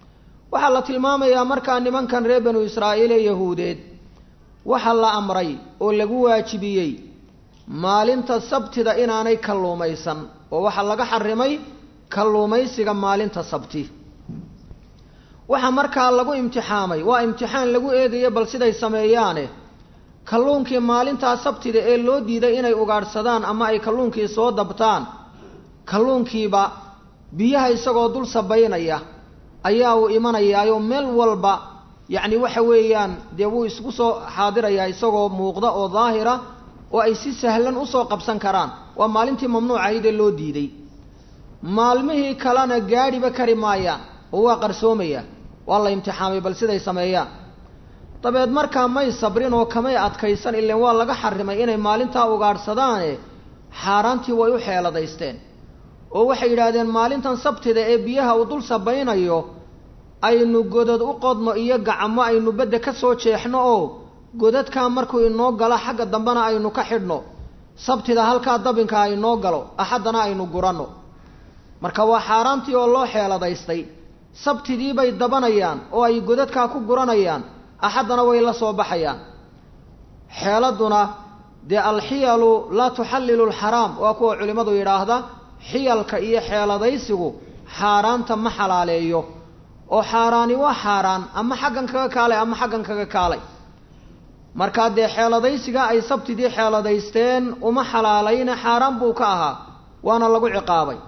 [SPEAKER 1] waxaa la tilmaamayaa markaa nimankan reer banu israa'iil ee yahuudeed waxaa la amray oo lagu waajibiyey maalinta sabtida inaanay kalluumaysan oo waxaa laga xarimay kalluumaysiga maalinta sabti waxaa markaa lagu imtixaamay waa imtixaan lagu eegayo bal siday sameeyaane kalluunkii maalintaa sabtida ee loo diiday inay ugaadhsadaan ama ay kalluunkii soo dabtaan kalluunkiiba biyaha isagoo dul sabaynaya ayaa uu imanayaayoo meel walba yacni waxa weeyaan dee wuu isku soo xaadirayaa isagoo muuqda oo daahira oo ay si sahlan usoo qabsan karaan waa maalintii mamnuucahayd ee loo diiday maalmihii kalena gaadhiba kari maayaan oo waa qarsoomayaan waa la imtixaamay bal siday sameeyaan dabeed markaa may sabrin oo kamay adkaysan ileen waa laga xarimay inay maalintaa ugaadhsadaane xaaraantii way u xeeladaysteen oo waxay yidhaahdeen maalintan sabtida ee biyaha uu dul sabaynayo aynu godad u qodno iyo gacmo aynu bedda ka soo jeexno oo godadkaa markuu inoo galo xagga dambena aynu ka xidhno sabtida halkaa dabinka aynoo galo axaddana aynu guranno marka waa xaaraantii oo loo xeeladaystay sabtidii bay dabanayaan oo ay godadkaa ku guranayaan axaddana way la soo baxayaan xeeladuna dee alxiyalu laa tuxallilu alxaraam waa kuwa culimmadu yidhaahda xiyalka iyo xeeladaysigu xaaraanta ma xalaaleeyo oo xaaraani waa xaaraan ama xaggan kaga kaalay ama xaggan kaga kaalay markaa dee xeeladaysiga ay sabtidii xeeladaysteen uma xalaalayne xaaraan buu ka ahaa waana lagu ciqaabay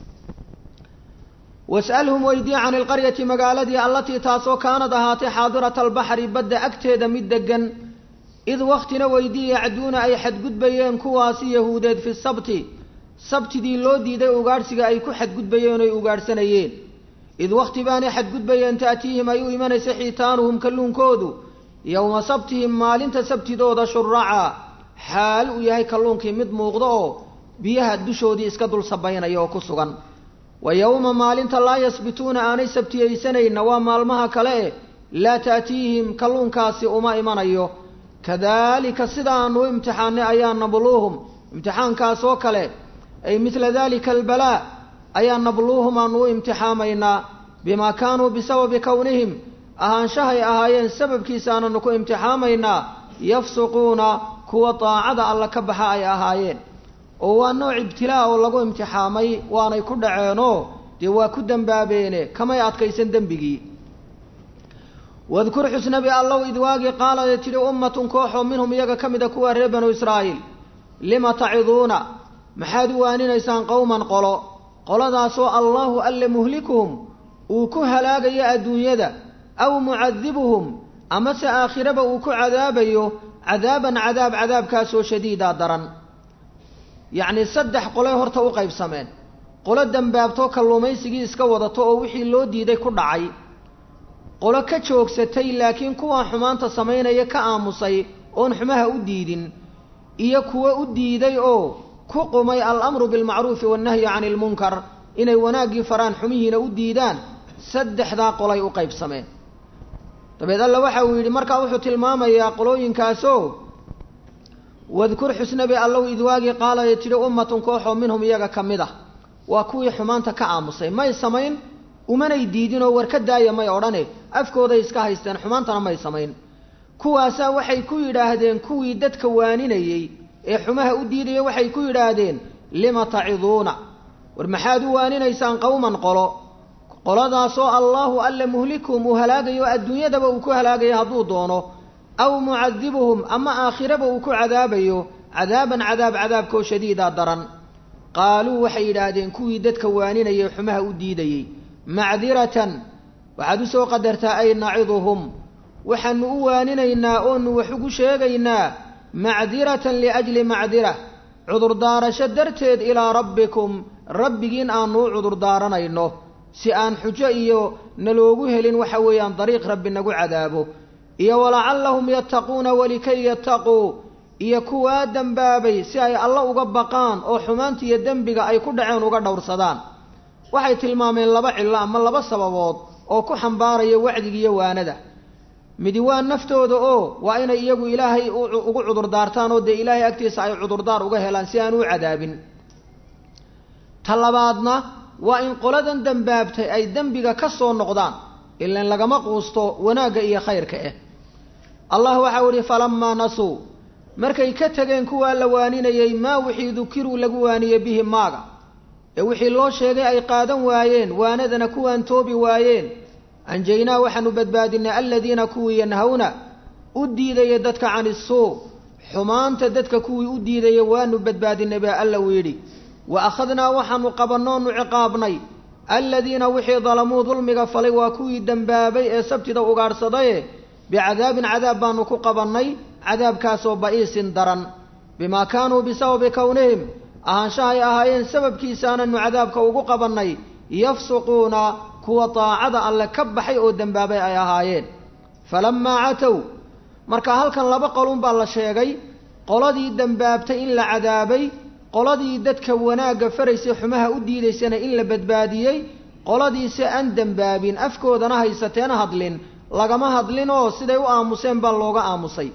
[SPEAKER 1] was'alhum weydii can ilqaryati magaaladii allatii taasoo kaanad ahaatay xaadirata albaxri badda agteeda mid deggan id wakhtina weydii yacduuna ay xadgudbayeen kuwaasi yahuudeed fi sabti sabtidii loo diiday ugaadhsiga ay ku xadgudbayeen oy ugaadhsanayeen id wakhti baanay xadgudbayeen ta'tiihim ay u imanaysa xiitaanuhum kalluunkoodu yowma sabtihim maalinta sabtidooda shuraca xaal uu yahay kalluunkii mid muuqda oo biyaha dushoodii iska dul sabaynaya oo ku sugan wa yowma maalinta laa yasbituuna aanay sabtiyaysanayna waa maalmaha kale e laa ta'tiihim kalluunkaasi uma imanayo kadaalika sidaanu u imtixaanay ayaa nabluuhum imtixaankaasoo kale ay midla dalika albalaa ayaa nabluuhum aanu u imtixaamaynaa bimaa kaanuu bisababi kownihim ahaanshahay ahaayeen sababkiisa aananu ku imtixaamaynaa yafsuquuna kuwa daacada alla ka baxa ay ahaayeen oo waa nooc ibtilaa oo lagu imtixaamay waanay ku dhaceenoo dee waa ku dembaabeene kamay adkaysan dembigii wadkur xusnabi allow id waagii qaalade tidhi ummatun kooxoo minhum iyaga ka mida kuwa reer banu israa'iil lima taciduuna maxaad u waaninaysaan qowman qolo qoladaasoo allaahu alle muhlikuhum uu ku halaagayo adduunyada aw mucadibuhum amase aakhiraba uu ku cadaabayo cadaaban cadaab cadaabkaasoo shadiida daran yacni saddex qolay horta u qaybsameen qolo dembaabtoo kalluumaysigii iska wadato oo wixii loo diiday ku dhacay qolo ka joogsatay laakiin kuwaa xumaanta samaynaya ka aamusay oon xumaha u diidin iyo kuwo u diiday oo ku qumay alamru bilmacruufi wannahyi cani ilmunkar inay wanaaggii faraan xumihiina u diidaan saddexdaa qolay u qaybsameen dabeed alla waxa uu yidhi markaa wuxuu tilmaamayaa qolooyinkaasoo wadkur xusnabi allow idwaagii qaalaya tidhi ummatun kooxoo minhum iyaga ka mid ah waa kuwii xumaanta ka aamusay may samayn umanay diidinoo war ka daaya may odhane afkooday iska haysteen xumaantana may samayn kuwaasaa waxay ku yidhaahdeen kuwii dadka waaninayey ee xumaha u diidaya waxay ku yidhaahdeen lima taciduuna war maxaad u waaninaysaan qowman qolo qoladaasoo allaahu alle muhlikuhum uu halaagayo adduunyadaba uu ku halaagayo hadduu doono aw mucadibuhum ama aakhiraba uu ku cadaabayo cadaaban cadaab cadaabkoo shadiida daran qaaluu waxay yidhaahdeen kuwii dadka waaninayay xumaha u diidayey macdiratan waxaad u soo qadartaa ay naciduhum waxaanu u waaninaynaa oonu wax ugu sheegaynaa macdiratan liajli macdira cudurdaarasho darteed ilaa rabbikum rabbigiin aanu u cudurdaaranayno si aan xujo iyo naloogu helin waxa weeyaan dariiq rabbi nagu cadaabo iyo walacallahum yattaquuna walikay yattaquu iyo kuwaa dembaabay si ay alla uga baqaan oo xumaanta iyo dembiga ay ku dhaceen uga dhowrsadaan waxay tilmaameen laba cillo ama laba sababood oo ku xambaaraya wacdigiiyo waanada midi waa naftooda oo waa inay iyagu ilaahay ugu cudurdaartaan oo dee ilaahay agtiisa ay cudurdaar uga helaan si aan u cadaabin ta labaadna waa in qoladan dembaabtay ay dembiga ka soo noqdaan ilan lagama quusto wanaagga iyo khayrka eh allah waxau idhi falamaa nasuu markay ka tegeen kuwaa la waaninayey maa wixii dukiruu lagu waaniyey bihi maaga ee wixii loo sheegay ay qaadan waayeen waanadana kuwaan toobi waayeen anjaynaa waxaanu badbaadinay aladiina kuwii yanhawna u diidaya dadka cani suu xumaanta dadka kuwii u diidaya waanu badbaadinay baa alla uu yidhi wa akhadnaa waxaanu qabannoonu ciqaabnay aladiina wixii dalamuu dulmiga falay waa kuwii dembaabay ee sabtida ugaadhsadaye bicadaabin cadaab baanu ku qabannay cadaabkaasoo ba'iisin daran bimaa kaanuu bisababi kownihim ahaanshahay ahaayeen sababkiisaananu cadaabka ugu qabannay yafsuquuna kuwa daacada alle ka baxay oo dembaabay ay ahaayeen falammaa catow marka halkan laba qolun baa la sheegay qoladii dembaabtay in la cadaabay qoladii dadka wanaagga faraysay xumaha u diidaysana in la badbaadiyey qoladiise aan dembaabin afkoodana haysateena hadlin lagama hadlin oo siday u aamuseen baa looga aamusay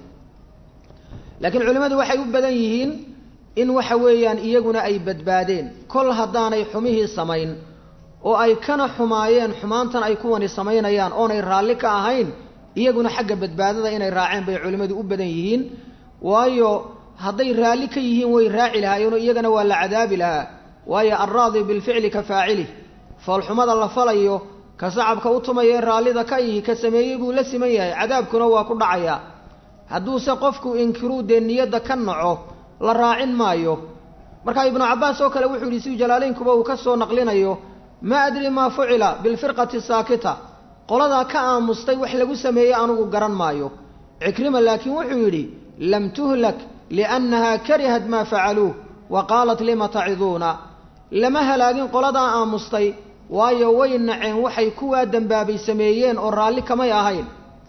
[SPEAKER 1] laakiin culimmadu waxay u badan yihiin in waxa weeyaan iyaguna ay badbaadeen kol haddaanay xumihii samayn oo ay kana xumaayeen xumaantan ay kuwani samaynayaan oonay raalli ka ahayn iyaguna xagga badbaadada inay raaceen bay culimmadu u badan yihiin waayo hadday raalli ka yihiin way raaci lahaayeenoo iyagana waa la cadaabi lahaa waayo alraadi bilficli ka faacilih foolxumada la falayo ka sacabka u tumayae raallida ka ihi ka sameeyey buu la siman yahay cadaabkuna waa ku dhacayaa hadduuse qofku inkiruu dee niyadda ka naco la raacin maayo markaa ibnu cabbaas oo kale wuxuu yidhi si jalaalaynkuba uu ka soo naqlinayo maa adri maa fucila bilfirqati saakita qoladaa ka aamustay wax lagu sameeyey anugu garan maayo cikrima laakiin wuxuu yidhi lam tuhlak liannaha karihat maa facaluuh wa qaalat lima taciduuna lama halaagin qoladaa aamustay waayo way naceen waxay kuwaa dembaabay sameeyeen oo raalli kamay ahayn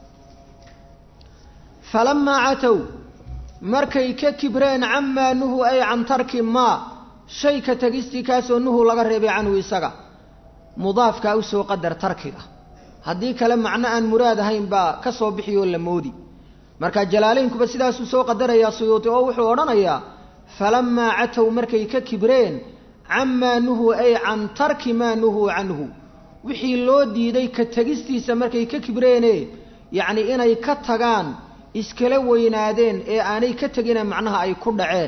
[SPEAKER 1] falamaa catow markay ka kibreen camaa nuhu ay can tarki maa shay ka tegistii kaasoo nuhu laga reebay canhu isaga mudaafkaa usoo qadar tarkiga haddii kale macno aan muraad ahayn baa ka soo bixiyoo la moodi marka jalaalaynkuba sidaasuu soo qadarayaa suyuuti oo wuxuu odhanayaa falamaa catow markay ka kibreen camaa nuhu ay can tarki maa nuhuu canhu wixii loo diiday ka tegistiisa markay ka kibreene yacni inay ka tagaan iskala weynaadeen ee aanay ka tegine macnaha ay ku dhaceen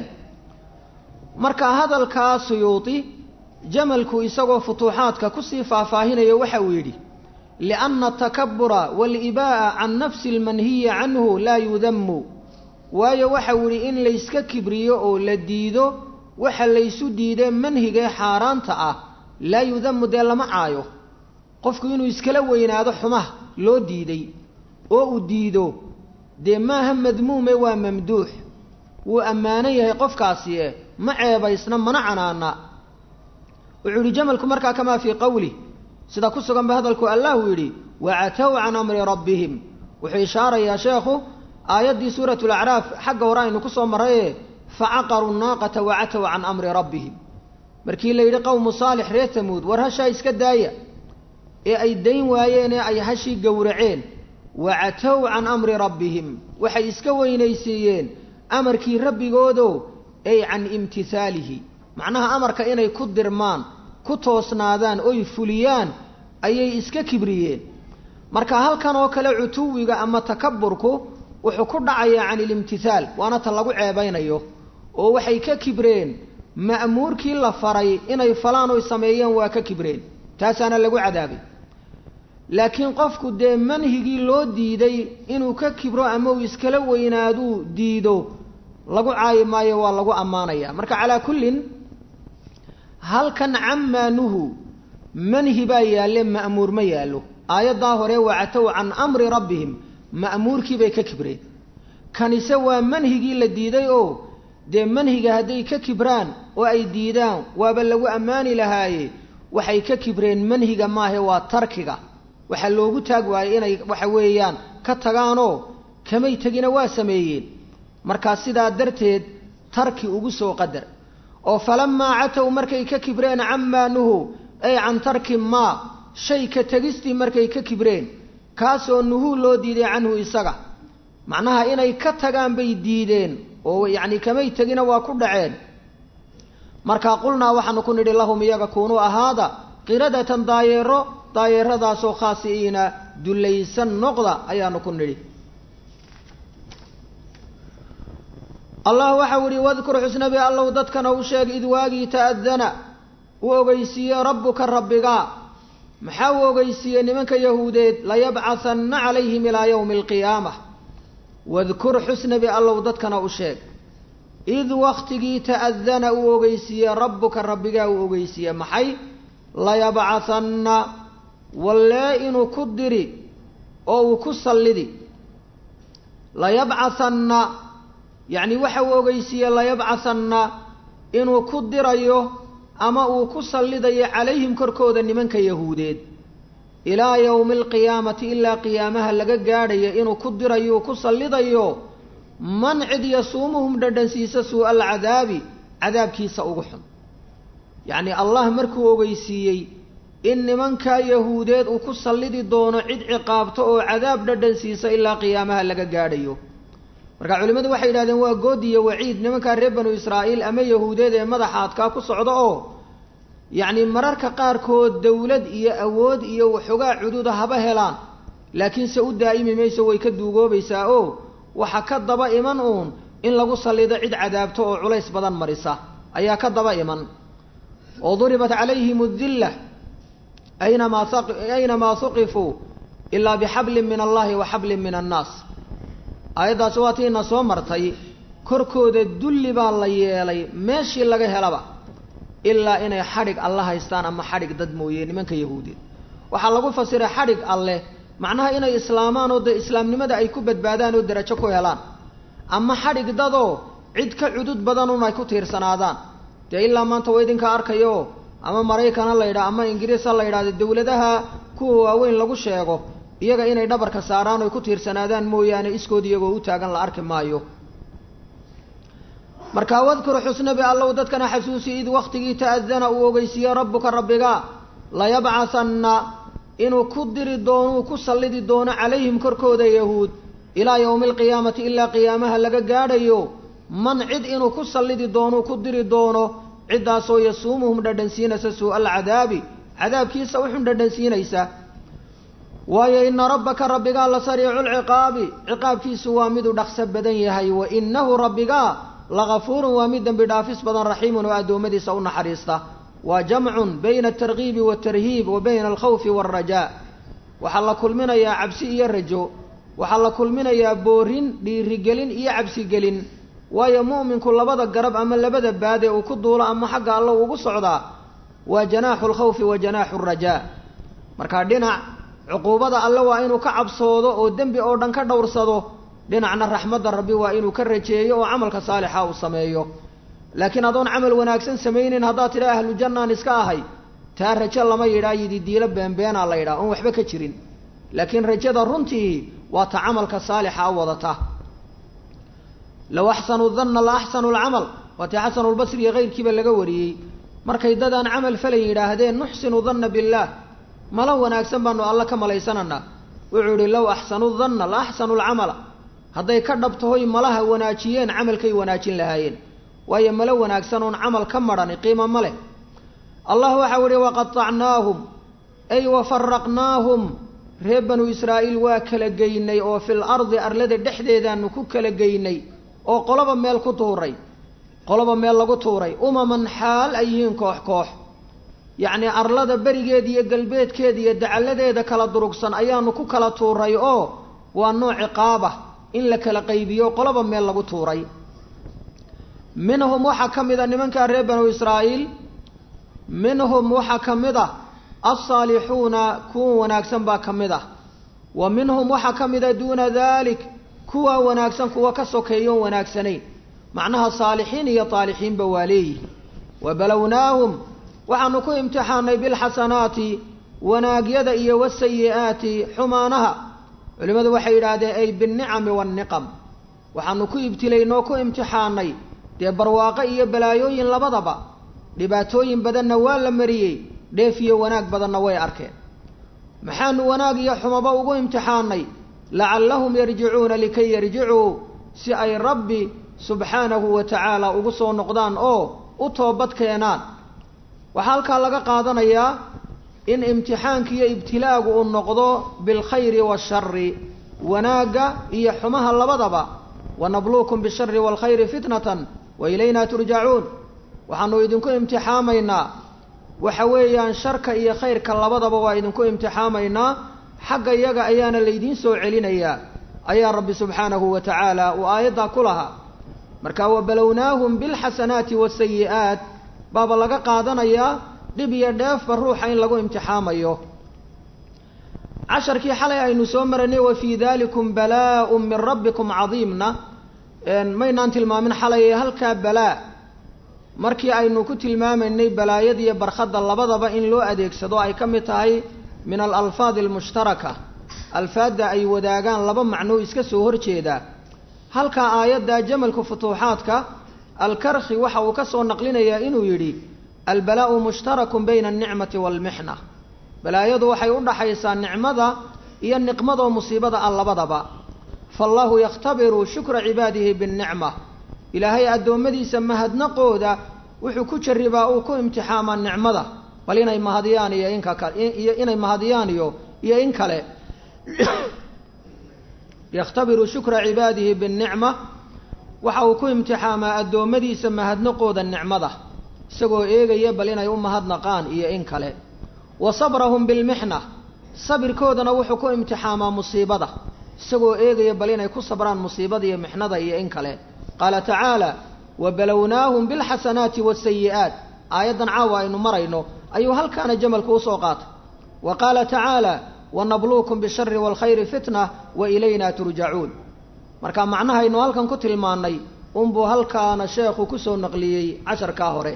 [SPEAKER 1] marka hadalkaa suyuuti jamalku isagoo futuuxaadka kusii faahfaahinayo waxa uu yidhi lianna atakabura waalibaa'a can nafsi almanhiyi canhu laa yudamu waayo waxau yidhi in layska kibriyo oo la diido waxa laysu diidee manhigee xaaraanta ah laa yudamu dee lama caayo qofku inuu iskala weynaado xumaha loo diiday oo uu diido dee maaha madmuume waa mamduux wuu ammaanan yahay qofkaasi e ma ceebaysna mana canaana wuxuu yidhi jamalku markaa kamaa fii qowlih sida ku sugan ba hadalku allahu yidhi wacatow can amri rabbihim wuxuu ishaarayaa sheekhu aayaddii suuratu lacraaf xagga hore aynu ku soo marraye facaqaruu naaqata wacatow can amri rabbihim markii la yidhi qowmu saalix reer tamuud war hashaa iska daaya ee ay dayn waayeen ee ay hashii gowraceen wacatow can amri rabbihim waxay iska weynaysiiyeen amarkii rabbigoodo ay can imtihaalihi macnaha amarka inay ku dirmaan ku toosnaadaan oy fuliyaan ayay iska kibriyeen marka halkan oo kale cutuwiga ama takaburku wuxuu ku dhacayaa can ilimtihaal waana ta lagu ceebaynayo oo waxay ka kibreen ma'muurkii la faray inay falaan oy sameeyeen waa ka kibreen taasaana lagu cadaabay laakiin qofku dee manhigii loo diiday inuu ka kibro ama uu iskala weynaaduu diido lagu caayi maayo waa lagu ammaanaya marka calaa kullin halkan camaa nuhu manhi baa yaalle ma'muur ma yaallo aayaddaa hore wacatow can amri rabbihim ma'muurkii bay ka kibreen kanise waa manhigii la diiday oo dee manhiga hadday ka kibraan oo ay diidaan waaba lagu ammaani lahaaye waxay ka kibreen manhiga maahe waa tarkiga waxaa loogu taag waayey inay waxa weeyaan ka tagaanoo kamay tegina waa sameeyeen markaa sidaa darteed tarki ugu soo qadar oo falamaa catow markay ka kibreen camaa nuhu ay can tarki maa shay ka tegistii markay ka kibreen kaasoo nuhuu loo diiday canhu isaga macnaha inay ka tagaan bay diideen oo yacni kamay tegina waa ku dhaceen markaa qulnaa waxaanu ku nidhi lahum iyaga kuunuu ahaada qiradatan daayeero daayeeradaasoo khaasi'iina dulaysan noqda ayaanu ku nidhi allah waxau ihi wadkur xusnabi allow dadkana u sheeg id waagii ta'adana u ogeysiiye rabbuka rabbiga maxaa u ogeysiiyey nimanka yahuudeed layabcahanna calayhim ilaa yowmi alqiyaamah wadkur xusnabi allow dadkana u sheeg id waktigii ta'adana uu ogeysiiye rabbuka rabbigaa uu ogeysiiye maxay layabcahanna wallee inuu ku diri oo uu ku sallidi layabcahanna yacni waxa uu ogeysiiye layabcahanna inuu ku dirayo ama uu ku sallidayo calayhim korkooda nimanka yahuudeed ilaa yowmi alqiyaamati ilaa qiyaamaha laga gaadhayo inuu ku dirayo ku sallidayo man cid yasuumuhum dhadhansiisa suu'a alcadaabi cadaabkiisa ugu xun yacni allah markuu ogeysiiyey in nimankaa yahuudeed uu ku sallidi doono cid ciqaabto oo cadaab dhadhansiisa ilaa qiyaamaha laga gaadhayo marka culimmadu waxay yidhahdeen waa good iyo waciid nimankaa reer banu israa'iil ama yahuudeed ee madaxa adkaa ku socda oo yacni mararka qaarkood dawlad iyo awood iyo waxoogaa cududa haba helaan laakiinse u daa'imi mayso way ka duugoobaysaa oo waxa ka daba iman uun in lagu sallido cid cadaabto oo culays badan marisa ayaa ka daba iman oo duribat calayhim adilla aynamaa aynamaa huqifuu ilaa bixablin min allahi wa xablin min annaas aayaddaasi waa tiina soo martay korkooda dulli baa la yeelay meeshii laga helaba ilaa inay xadhig alle haystaan ama xadhig dad mooye nimanka yahuudeed waxaa lagu fasiray xadhig alleh macnaha inay islaamaan oo dee islaamnimada ay ku badbaadaan oo derajo ku helaan ama xadhig dadoo cid ka cudud badan un ay ku tiirsanaadaan dee ilaa maanta waa idinka arkayo ama maraykan ha la yidhaha ama ingiriis ha la yidhahdo dawladaha kuwa waaweyn lagu sheego iyaga inay dhabarka saaraan oy ku tiirsanaadaan mooyaane iskood iyagoo u taagan la arki maayo markaa wadkur xusnabi allow dadkana xasuusi id waktigii ta'adana uu ogeysiiye rabbuka rabbiga layabcahanna inuu ku diri doono uu ku sallidi doono calayhim korkooda yahuud ilaa yowmi alqiyaamati ilaa qiyaamaha laga gaadhayo man cid inuu ku sallidi doono ku diri doono ciddaasoo yasuumuhum dhadhansiinaysa suu'a alcadaabi cadaabkiisa uxun dhadhansiinaysa waayo ina rabbaka rabbigaa la sariicu lciqaabi ciqaabkiisu waa miduu dhaqso badan yahay wa inahu rabbigaa lagafuurun waa mid dembi dhaafis badan raxiimun oo addoommadiisa u naxariista waa jamcun bayna altargiibi waatarhiib wa bayna alkhawfi waalrajaa waxaa la kulminayaa cabsi iyo rajo waxaa la kulminayaa boorin dhiirigelin iyo cabsigelin waayo mu'minku labada garab ama labada baade uu ku duulo ama xagga alla ugu socdaa waa janaaxu alkhawfi wa janaaxu alrajaa markaa dhinac cuquubada alle waa inuu ka cabsoodo oo dembi oo dhan ka dhowrsado dhinacna raxmadda rabbi waa inuu ka rajeeyo oo camalka saalixa uu sameeyo laakiin adoon camal wanaagsan samaynin haddaad tidha ahlu jannaan iska ahay taa rajo lama yidhaa yidi diilo beenbeenaa la yidhaha oon waxba ka jirin laakiin rajada runtii waa ta camalka saalixa a wadata low axsanu danna la axsanu lcamal waa tii xasanulbasri iyo keyrkiiba laga wariyey markay dadaan camal falan yidhaahdeen nuxsinu danna billaah malo wanaagsan baanu alle ka malaysananaa wuxuu idhi low axsanu danna la axsanu lcamala hadday ka dhabtahoy malaha wanaajiyeen camalkay wanaajin lahaayeen waayo malo wanaagsan oon camal ka madhani qiimo ma leh allah waxau idhi waqatacnaahum ay wafaraqnaahum reer banu israa'iil waa kala geynay oo fil ardi arlada dhexdeedaanu ku kala geynay oo qoloba meel ku tuuray qoloba meel lagu tuuray umaman xaal ay yihiin koox koox yacnii arlada berigeeda iyo galbeedkeeda iyo dacalladeeda kala durugsan ayaanu ku kala tuuray oo waa nooc ciqaabah in la kala qaybiyo qoloba meel lagu tuuray minhum waxaa ka mid a nimankaa reer banu israa'iil minhum waxaa ka mid ah alsaalixuuna kuwa wanaagsan baa ka mid ah wa minhum waxaa ka mid a duuna dalik kuwa wanaagsan kuwa ka sokeeyoon wanaagsanayn macnaha saalixiin iyo taalixiinba waa leeyihi wa balownaahum waxaanu ku imtixaanay bilxasanaati wanaagyada iyo wasayi'aati xumaanaha culimmadu waxay yidhaahdeen ay binnicami waanniqam waxaanu ku ibtilaynoo ku imtixaanay dee barwaaqo iyo balaayooyin labadaba dhibaatooyin badanna waa la mariyey dheef iyo wanaag badanna way arkeen maxaanu wanaag iyo xumaba ugu imtixaanay lacallahum yarjicuuna likay yarjicuu si ay rabbi subxaanahu wa tacaala ugu soo noqdaan oo u toobad keenaan waxaa halkaa laga qaadanayaa in imtixaanka iyo ibtilaagu uu noqdo bilkhayri waashari wanaagga iyo xumaha labadaba wanabluukum bishari waalkhayri fitnatan wa ilayna turjacuun waxaanu idinku imtixaamaynaa waxa weeyaan sharka iyo khayrka labadaba waa idinku imtixaamaynaa xagga iyaga ayaana laydiin soo celinayaa ayaa rabbi subxaanahu wa tacaala uu aayaddaa ku lahaa marka wabalownaahum bilxasanaati waasayi'aat baaba laga qaadanayaa dhib iyo dheefba ruuxa in lagu imtixaamayo casharkii xalay aynu soo maraynay wa fii dalikum balaa-un min rabbikum cadiimna maynaan tilmaamin xalay halkaa balaa markii aynu ku tilmaamaynay balaayada iyo barkhadda labadaba in loo adeegsado ay ka mid tahay min alalfaadi almushtaraka alfaadda ay wadaagaan laba macnoo iska soo horjeeda halkaa aayadda jamalka futuuxaadka alkarkhi waxa uu ka soo naqlinayaa inuu yidhi albalaa'u mushtarakun bayna alnicmati waalmixna balaayadu waxay u dhaxaysaa nicmada iyo niqmadoo musiibada ah labadaba faallahu yakhtabiru shukra cibaadihi binnicma ilaahay addoommadiisa mahadnaqooda wuxuu ku jarribaa uu ku imtixaamaa nicmada bal inay mahadiyaan iyo inka iyo inay mahadiyaan iyo iyo in kale yakhtabiru shukra cibaadihi binnicma waxa uu ku imtixaamaa addoommadiisa mahadnaqooda nicmada isagoo eegaya bal inay u mahadnaqaan iyo in kale wa sabrahum bilmixna sabirkoodana wuxuu ku imtixaamaa musiibada isagoo eegaya bal inay ku sabraan musiibada iyo mixnada iyo in kale qaala tacaala wabalownaahum bilxasanaati waasayi'aat aayaddan caawa aynu marayno ayuu halkaana jamalku usoo qaatay wa qaala tacaala wanabluukum bishari waalkhayri fitna wa ilayna turjacuun marka macnahaynu halkan ku tilmaannay unbuu halkaana sheekhu kusoo naqliyey casharkaa hore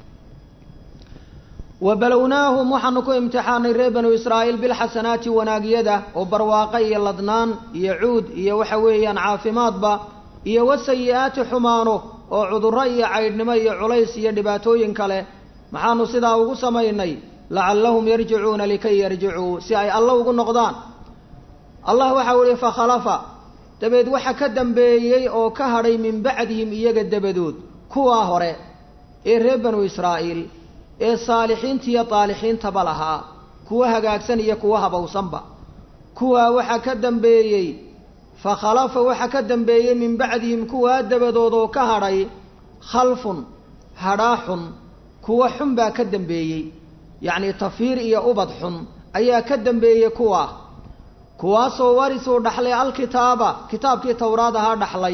[SPEAKER 1] wa balownaahum waxaanu ku imtixaanay reer banu israa'iil bilxasanaati wanaagyada oo barwaaqo iyo ladnaan iyo cuud iyo waxa weeyaan caafimaadba iyo wasayi-aati xumaano oo cudurro iyo caydhnimo iyo culays iyo dhibaatooyin kale maxaanu sidaa ugu samaynay lacallahum yarjicuuna likay yarjicuu si ay alla ugu noqdaan allah waxau ihi fakhalafa dabeed waxa ka dambeeyey oo ka hadhay min bacdihim iyaga dabadood kuwaa hore ee reer banu israa'iil ee saalixiintiiyo daalixiintaba lahaa kuwa hagaagsan iyo kuwa habowsanba kuwaa waxaa ka dambeeyey fakhalafa waxa ka dambeeyey min bacdihim kuwaa dabadood oo ka hadhay khalfun hadhaa xun kuwa xun baa ka dambeeyey yacni tafiir iyo ubad xun ayaa ka dambeeyey kuwaa kuwaasoo warisuu dhaxlay alkitaaba kitaabkii towraad ahaa dhaxlay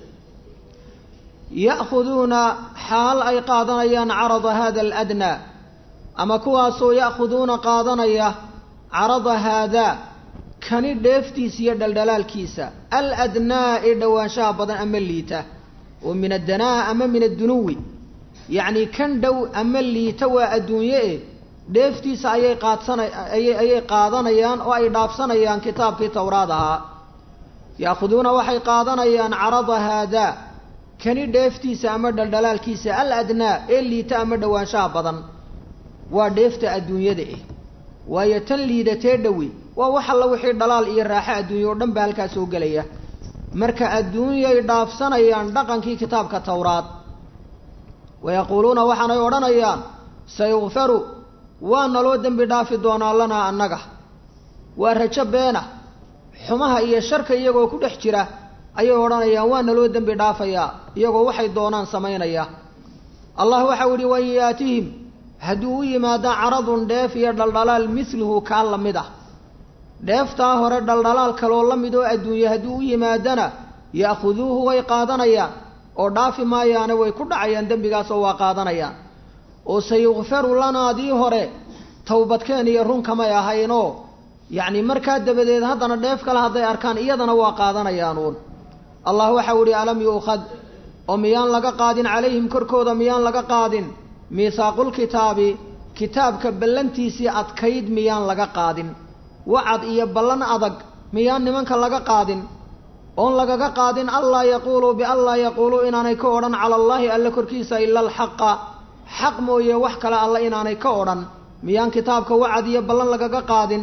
[SPEAKER 1] ya'khuduuna xaal ay qaadanayaan carada hada aladnaa ama kuwaasoo ya'khuduuna qaadanaya carada haadaa kani dheeftiisa iyo dhaldhalaalkiisa aladnaa ee dhowaanshaha badan ama liita oo min addanaa ama min addunuwi yacni kan dhow ama liita waa adduunye e dheeftiisa ayay qaadsana ayay ayay qaadanayaan oo ay dhaafsanayaan kitaabkii towraad ahaa ya'khuduuna waxay qaadanayaan carada haadaa kani dheeftiisa ama dhaldhalaalkiisa al adnaa ee liita ama dhowaanshaha badan waa dheefta adduunyada eh waayo tan liidatee dhowi waa wax alla wixii dhalaal iyo raaxo adduunya oo dhan baa halkaa soo gelaya marka adduunyay dhaafsanayaan dhaqankii kitaabka towraad wayaquuluuna waxaanay odhanayaan sayukfaru waa naloo dembi dhaafi doonaa lanaa annaga waa rajo beena xumaha iyo sharka iyagoo ku dhex jira ayay odhanayaan waa naloo dembi dhaafayaa iyagoo waxay doonaan samaynaya allah waxau idhi wain yaatihim hadduu u yimaada caradun dheef iyo dhaldhalaal misluhu kaa la mid ah dheeftaa hore dhaldhalaal kaloo la mid oo adduunye hadduu u yimaadana ya'khuduuhu way qaadanayaan oo dhaafi maayaane way ku dhacayaan dembigaasoo waa qaadanayaan oo sayukfaru lanaadii hore towbadkeen iyo run kamay ahaynoo yacni markaa dabadeed haddana dheef kale hadday arkaan iyadana waa qaadanayaanuun allah waxau idhi alam yu'khad oo miyaan laga qaadin calayhim korkooda miyaan laga qaadin miisaaqulkitaabi kitaabka ballantiisii adkayd miyaan laga qaadin wacad iyo ballan adag miyaan nimanka laga qaadin oon lagaga qaadin allaa yaquuluu bianlaa yaquuluu inaanay ka odhan cala allaahi alle korkiisa ila alxaqa xaq mooye wax kale alle inaanay ka odhan miyaan kitaabka wacad iyo ballan lagaga qaadin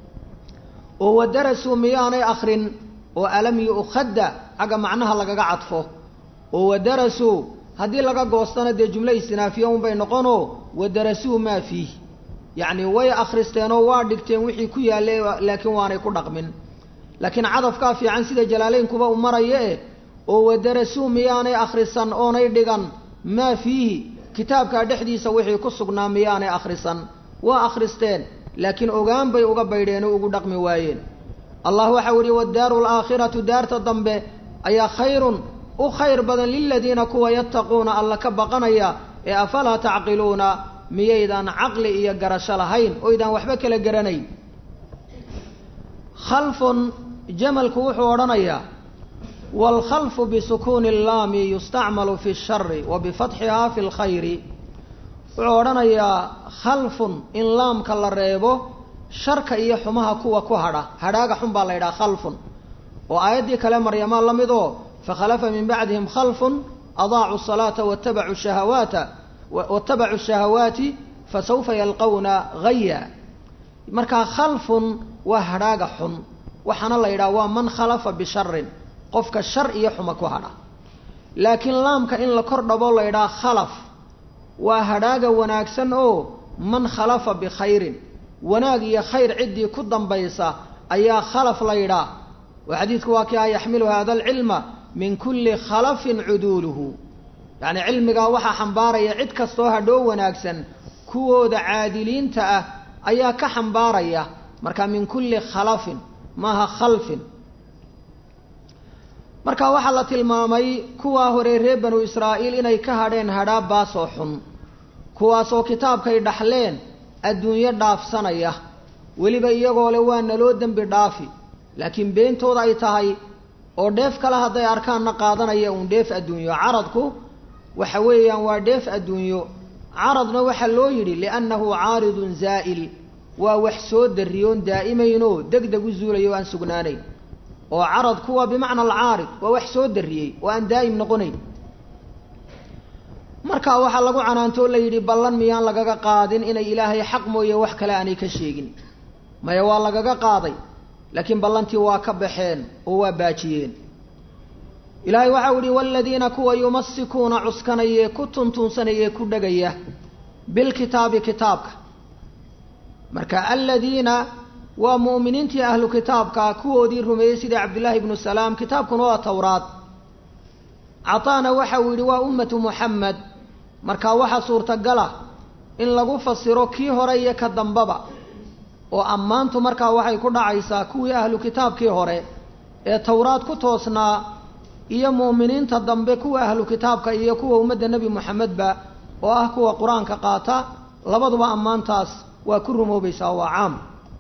[SPEAKER 1] oo wadarasuu miyaanay akhrin oo alam yu'khadda xagga macnaha lagaga cadfo oo wadarasuu haddii laga goostana dee jumlo istinaafiya unbay noqonoo wadarasuu maa fiih yacni way akhristeen oo waa dhigteen wixii ku yaallay laakiin waanay ku dhaqmin laakiin cadafkaa fiican sida jalaaleynkuba u maraya eh oo wadarasuu miyaanay akhrisan oonay dhigan maa fiihi kitaabkaa dhexdiisa wixii ku sugnaa miyaanay akhrisan waa akhristeen laakiin ogaan bay uga baydheen oo ugu dhaqmi waayeen allah waxau yihi waddaaru alaakhiratu daarta dambe ayaa khayrun u khayr badan liladiina kuwa yattaquuna alla ka baqanaya ee afalaa tacqiluuna miyaydaan caqli iyo garasho lahayn oydaan waxba kala garanayn khalfun jamalku wuxuu odhanayaa waalkhalfu bisukuuni allaami yustacmalu fi shari wa bifatxihaa fi lkhayri wuxuu odhanayaa khalfun in laamka la reebo sharka iyo xumaha kuwa ku hadha hadhaaga xun baa la yidhaha khalfun oo aayaddii kale maryamaa la mid oo fakhalafa min bacdihim khalfun adaacu salaata watabacuu shahawaata watabacuu shahawaati fasawfa yalqawna haya markaa khalfun waa hadhaaga xun waxaana la yidhaha waa man khalafa bisharin qofka shar iyo xuma ku hadha laakiin laamka in la kor dhabo la yidhaha khalaf waa hadhaaga wanaagsan oo man khalafa bikhayrin wanaag iyo khayr ciddii ku dambaysa ayaa khalaf la yidhaah oo xadiidku waa kii ah yaxmilu hada alcilma min kulli khalafin cuduuluhu yacni cilmigaa waxaa xambaaraya cid kastoo hadhoo wanaagsan kuwooda caadiliinta ah ayaa ka xambaaraya marka min kulli khalafin maaha khalfin marka waxaa la tilmaamay kuwaa hore reer banu israa'iil inay ka hadheen hadhaa baasoo xun kuwaasoo kitaabkay dhaxleen adduunyo dhaafsanaya weliba iyagoo le waa naloo dembi dhaafi laakiin beentooda ay tahay oo dheef kale hadday arkaanna qaadanaya uun dheef adduunyo caradku waxa weeyaan waa dheef adduunyo caradna waxaa loo yidhi liannahu caaridun zaa'il waa wax soo darriyoon daa'imaynoo deg deg u zuulayo o aan sugnaanayn oo caradku waa bimacna alcaarid waa wax soo darriyey oo aan daa'im noqonayn markaa waxaa lagu canaantoo la yidhi ballan miyaan lagaga qaadin inay ilaahay xaq mooye wax kale aanay ka sheegin maya waa lagaga qaaday laakiin ballantii waa ka baxeen oo waa baajiyeen ilaahay waxau yihi waaladiina kuwa yumasikuuna cuskanayee ku tuntuunsanayee ku dhegaya bilkitaabi kitaabka marka aladiina waa mu'miniintii ahlu kitaabka kuwoodii rumeeyey sidai cabdillaahi ibnu salaam kitaabkuna waa towraad cataana waxau yidhi waa ummatu muxamed markaa waxaa suurtagala in lagu fasiro kii hore iyo ka dambaba oo ammaantu markaa waxay ku dhacaysaa kuwii ahlu kitaabkii hore ee towraad ku toosnaa iyo mu'miniinta dambe kuwa ahlu kitaabka iyo kuwa ummadda nebi moxamedba oo ah kuwa qur-aanka qaata labaduba ammaantaas waa ku rumoobaysaa waa caam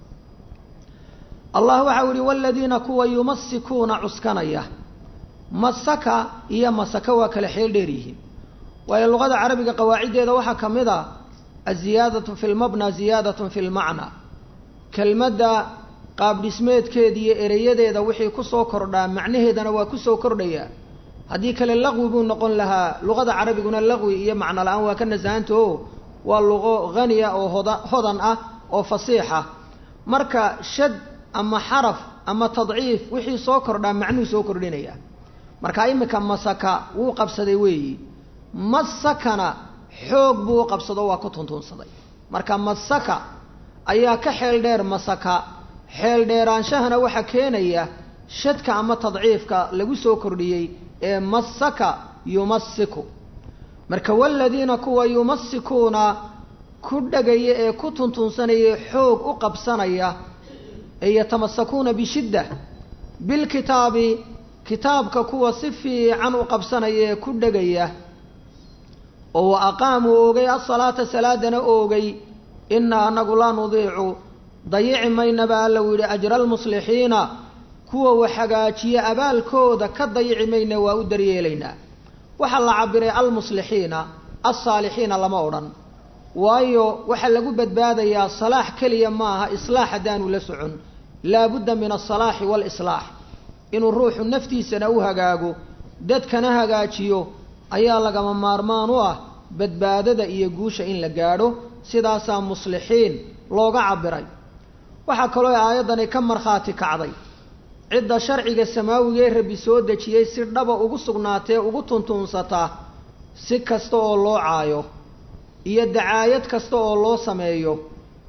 [SPEAKER 1] allah waxau yihi waaladiina kuwa yumasikuuna cuskanaya masaka iyo masaka waa kale xeel dheer yihiin waayo luqada carabiga qawaaciddeeda waxaa ka mid a aziyaadatu fi lmabna ziyaadatun fi lmacna kelmadda qaabdhismeedkeeda iyo ereyadeeda wixii kusoo kordhaa macnaheedana waa kusoo kordhayaa haddii kale laqwi buu noqon lahaa luqada carabiguna laqwi iyo macno la-aan waa ka nasahanta o waa luqo haniya oo hoda hodan ah oo fasiixa marka shad ama xaraf ama tadciif wixii soo kordhaa macnuhu soo kordhinaya marka iminka masaka wuu qabsaday weeyi masakana xoog buu u qabsado waa ku tuntuunsaday marka masaka ayaa ka xeel dheer masaka xeel dheeraanshahana waxaa keenaya shadka ama tadciifka lagu soo kordhiyey ee masaka yumasiku marka waladiina kuwa yumasikuuna ku dhagaya ee ku tuntuunsanaya xoog u qabsanaya ee yatamasakuuna bishidda bilkitaabi kitaabka kuwa si fiican u qabsanaya ee ku dhegaya oo wa aqaamuu oogay asalaata salaadana oogay innaa anagu laa nudiicu dayici maynaba alla u yidhi ajra almuslixiina kuwa wax hagaajiya abaalkooda ka dayici mayna waa u daryeelaynaa waxaa la cabiray almuslixiina alsaalixiina lama odhan waayo waxaa lagu badbaadayaa salaax keliya maaha islaax haddaanu la socon laabudda min alsalaaxi waalislaax inuu ruuxu naftiisana u hagaago dadkana hagaajiyo ayaa lagama maarmaan u ah badbaadada iyo guusha in la gaadho sidaasaa muslixiin looga cabiray waxaa kaloo aayaddani ka markhaati kacday cidda sharciga samaawiga ee rabbi soo dejiyey si dhaba ugu sugnaatee ugu tuntuunsataa si kasta oo loo caayo iyo dacaayad kasta oo loo sameeyo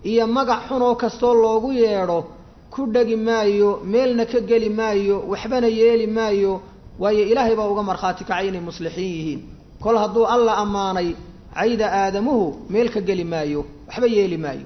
[SPEAKER 1] iyo magac xunoo kastoo loogu yeedho ku dhegi maayo meelna ka geli maayo waxbana yeeli maayo waayo ilaahay baa uga markhaati kacay inay muslixiin yihiin kol hadduu alla ammaanay cayda aadamuhu meel ka geli maayo waxba yeeli maayo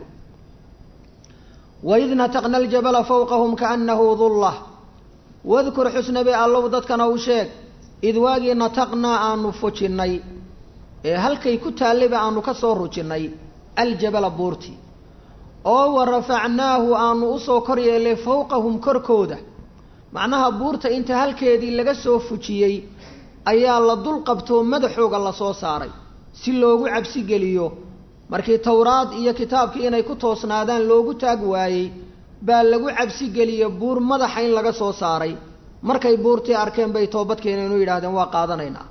[SPEAKER 1] waid nataqna aljabala fawqahum kaannahu dullah wadkur xusnabi allow dadkana u sheeg id waagii nataqnaa aanu fujinnay ee halkay ku taallayba aanu ka soo rujinnay aljabala buurti oo wa rafacnaahu aanu usoo kor yeellay fawqahum korkooda macnaha buurta inta halkeedii laga soo fujiyey ayaa la dul qabtoo madaxooga lasoo saaray si loogu cabsi geliyo markii towraad iyo kitaabkii inay ku toosnaadaan loogu taag waayey baa lagu cabsi geliye buur madaxa in laga soo saaray markay buurtii arkeen bay toobadkeenaynu yidhahdeen waa qaadanaynaa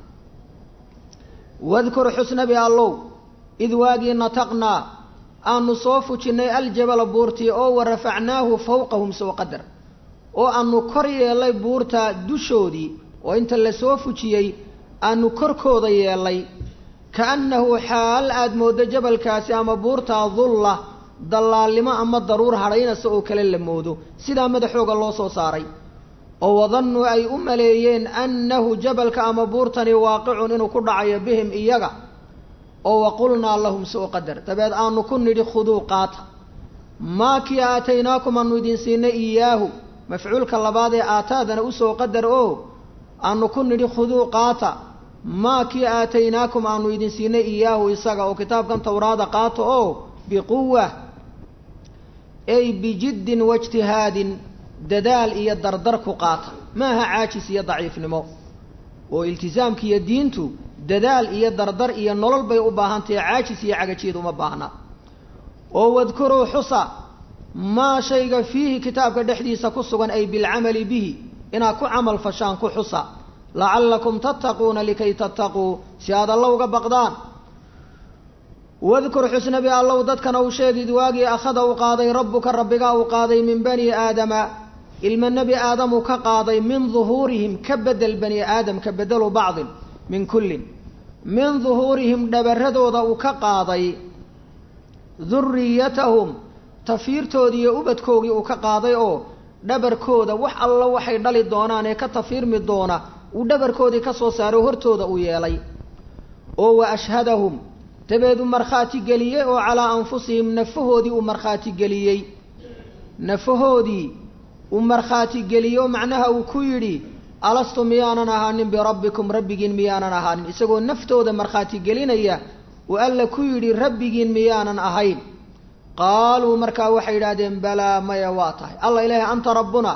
[SPEAKER 1] wadkur xusnabi allow id waagii nataqnaa aanu soo fujinnay aljabala buurtii oo wa rafacnaahu fawqahum soo qadar oo aanu kor yeellay buurta dushoodii oo inta la soo fujiyey aanu korkooda yeellay kaannahu xaal aada mooddo jabalkaasi ama buurtaa dulla dallaalnimo ama daruur hadhaynasa oo kale la moodo sidaa madaxooga loo soo saaray oo wadannuu ay u maleeyeen annahu jabalka ama buurtani waaqicun inuu ku dhacayo bihim iyaga oo waqulnaa lahum soo qadar dabeed aanu ku nidhi khuduu qaata maa kii aataynaakum aanu idin siinay iyaahu mafcuulka labaad ee aataadana usoo qadar oo aanu ku nidhi khuduu qaata maa kii aataynaakum aanu idin siinay iyaahu isaga oo kitaabkan towraada qaata oo biquwa ay bijiddin waijtihaadin dadaal iyo dardar ku qaata maaha caajis iyo daciifnimo oo iltisaamka iyo diintu dadaal iyo dardar iyo nolol bay u baahan tahay caajis iyo cagajiid uma baahna oo wadkuruu xusa maa shayga fiihi kitaabka dhexdiisa ku sugan ay bilcamali bihi inaad ku camal fashaan ku xusa lacallakum tattaquuna likay tattaquu si aad alla uga baqdaan wadkur xusnabi allow dadkana u sheegid waagii akhada u qaaday rabbuka rabbigaa uu qaaday min bani aadama ilma nebi aadamu ka qaaday min duhuurihim ka bedel bani aadam ka bedelu bacdin min kullin min duhuurihim dhabaradooda uu ka qaaday duriyatahum tafiirtoodii iyo ubadkoogii uu ka qaaday oo dhabarkooda wax alla waxay dhali doonaan ee ka tafiirmi doona uu dhabarkoodii ka soo saaro hortooda uu yeelay oo wa ashhadahum dabeed uu markhaati geliyey oo calaa anfusihim nafahoodii uu markhaati geliyey nafahoodii uu markhaati geliyey macnaha uu ku yidhi alastu miyaanan ahaanin birabbikum rabbigiin miyaanan ahaanin isagoo naftooda markhaati gelinaya uu alla ku yidhi rabbigiin miyaanan ahayn qaaluu markaa waxay yidhaahdeen balaa maya waa tahay alla ilaahay anta rabbuna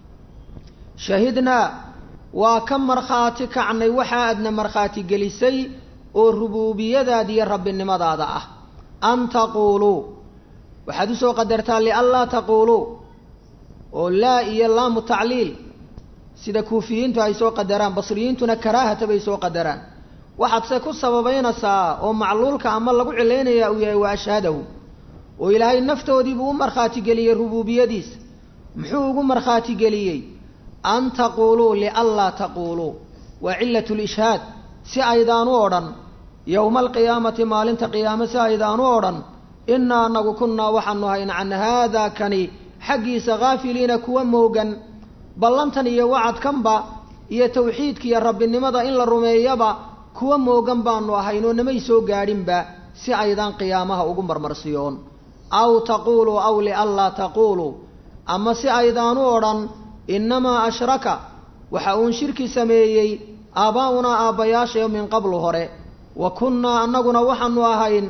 [SPEAKER 1] shahidnaa waa ka markhaati kacnay waxa aadna markhaati gelisay oo rubuubiyadaada iyo rabbinimadaada ah an taquuluu waxaad usoo qadartaa lianlaa taquuluu oo laa iyo laamu tacliil sida kuufiyiintu ay soo qadaraan basriyiintuna karaahata bay soo qadaraan waxaad se ku sababaynaysaa oo macluulka ama lagu cilaynayaa uu yahay wa ashhadahu oo ilaahay naftoodiibuu u markhaati geliyey rubuubiyadiisa muxuu ugu markhaati geliyey an taquuluu lianlaa taquuluu waa cilat lishhaad si aydaan u odhan yowma alqiyaamati maalinta qiyaame si aydaan u odhan innaa anagu kunnaa waxaanu hayn can haadaa kani xaggiisa haafiliina kuwa moogan ballantan iyo wacadkanba iyo tawxiidka iyo rabbinimada in la rumeeyaba kuwa moogan baanu ahayn oo namay soo gaadhinba si aydaan qiyaamaha ugu marmarsiyoon aw taquuluu aw lianlaa taquuluu ama si aydaan u odhan innamaa ashraka waxa uun shirki sameeyey aabbaa'unaa aabbayaashayo min qablu hore wa kunnaa annaguna waxaanu ahayn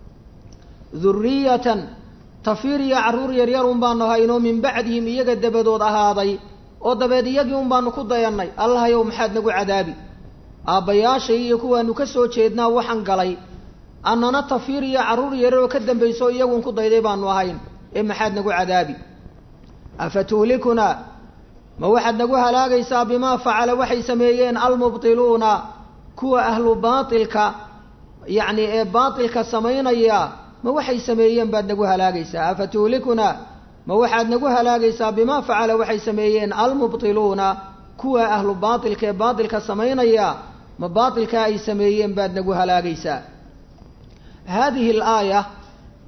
[SPEAKER 1] durriyatan tafiir iyo carruur yaryar un baanu ahaynoo min bacdihim iyaga dabadood ahaaday oo dabeed iyagii un baanu ku dayannay allahayow maxaad nagu cadaabi aabbayaashay iyo kuwaanu ka soo jeednaa waxaan galay annana tafiir iyo carruur yaryar oo ka dambayso iyagun ku dayday baanu ahayn ee maxaad nagu cadaabi afa tuhlikunaa ma waxaad nagu halaagaysaa bimaa facala waxay sameeyeen almubtiluuna kuwa ahlu baatilka yacni ee baatilka samaynaya ma waxay sameeyeen baad nagu halaagaysaa afa tuhlikunaa ma waxaad nagu halaagaysaa bimaa facala waxay sameeyeen almubtiluuna kuwa ahlu baatilka ee baatilka samaynaya ma baatilkaa ay sameeyeen baad nagu halaagaysaa haadihi alaaya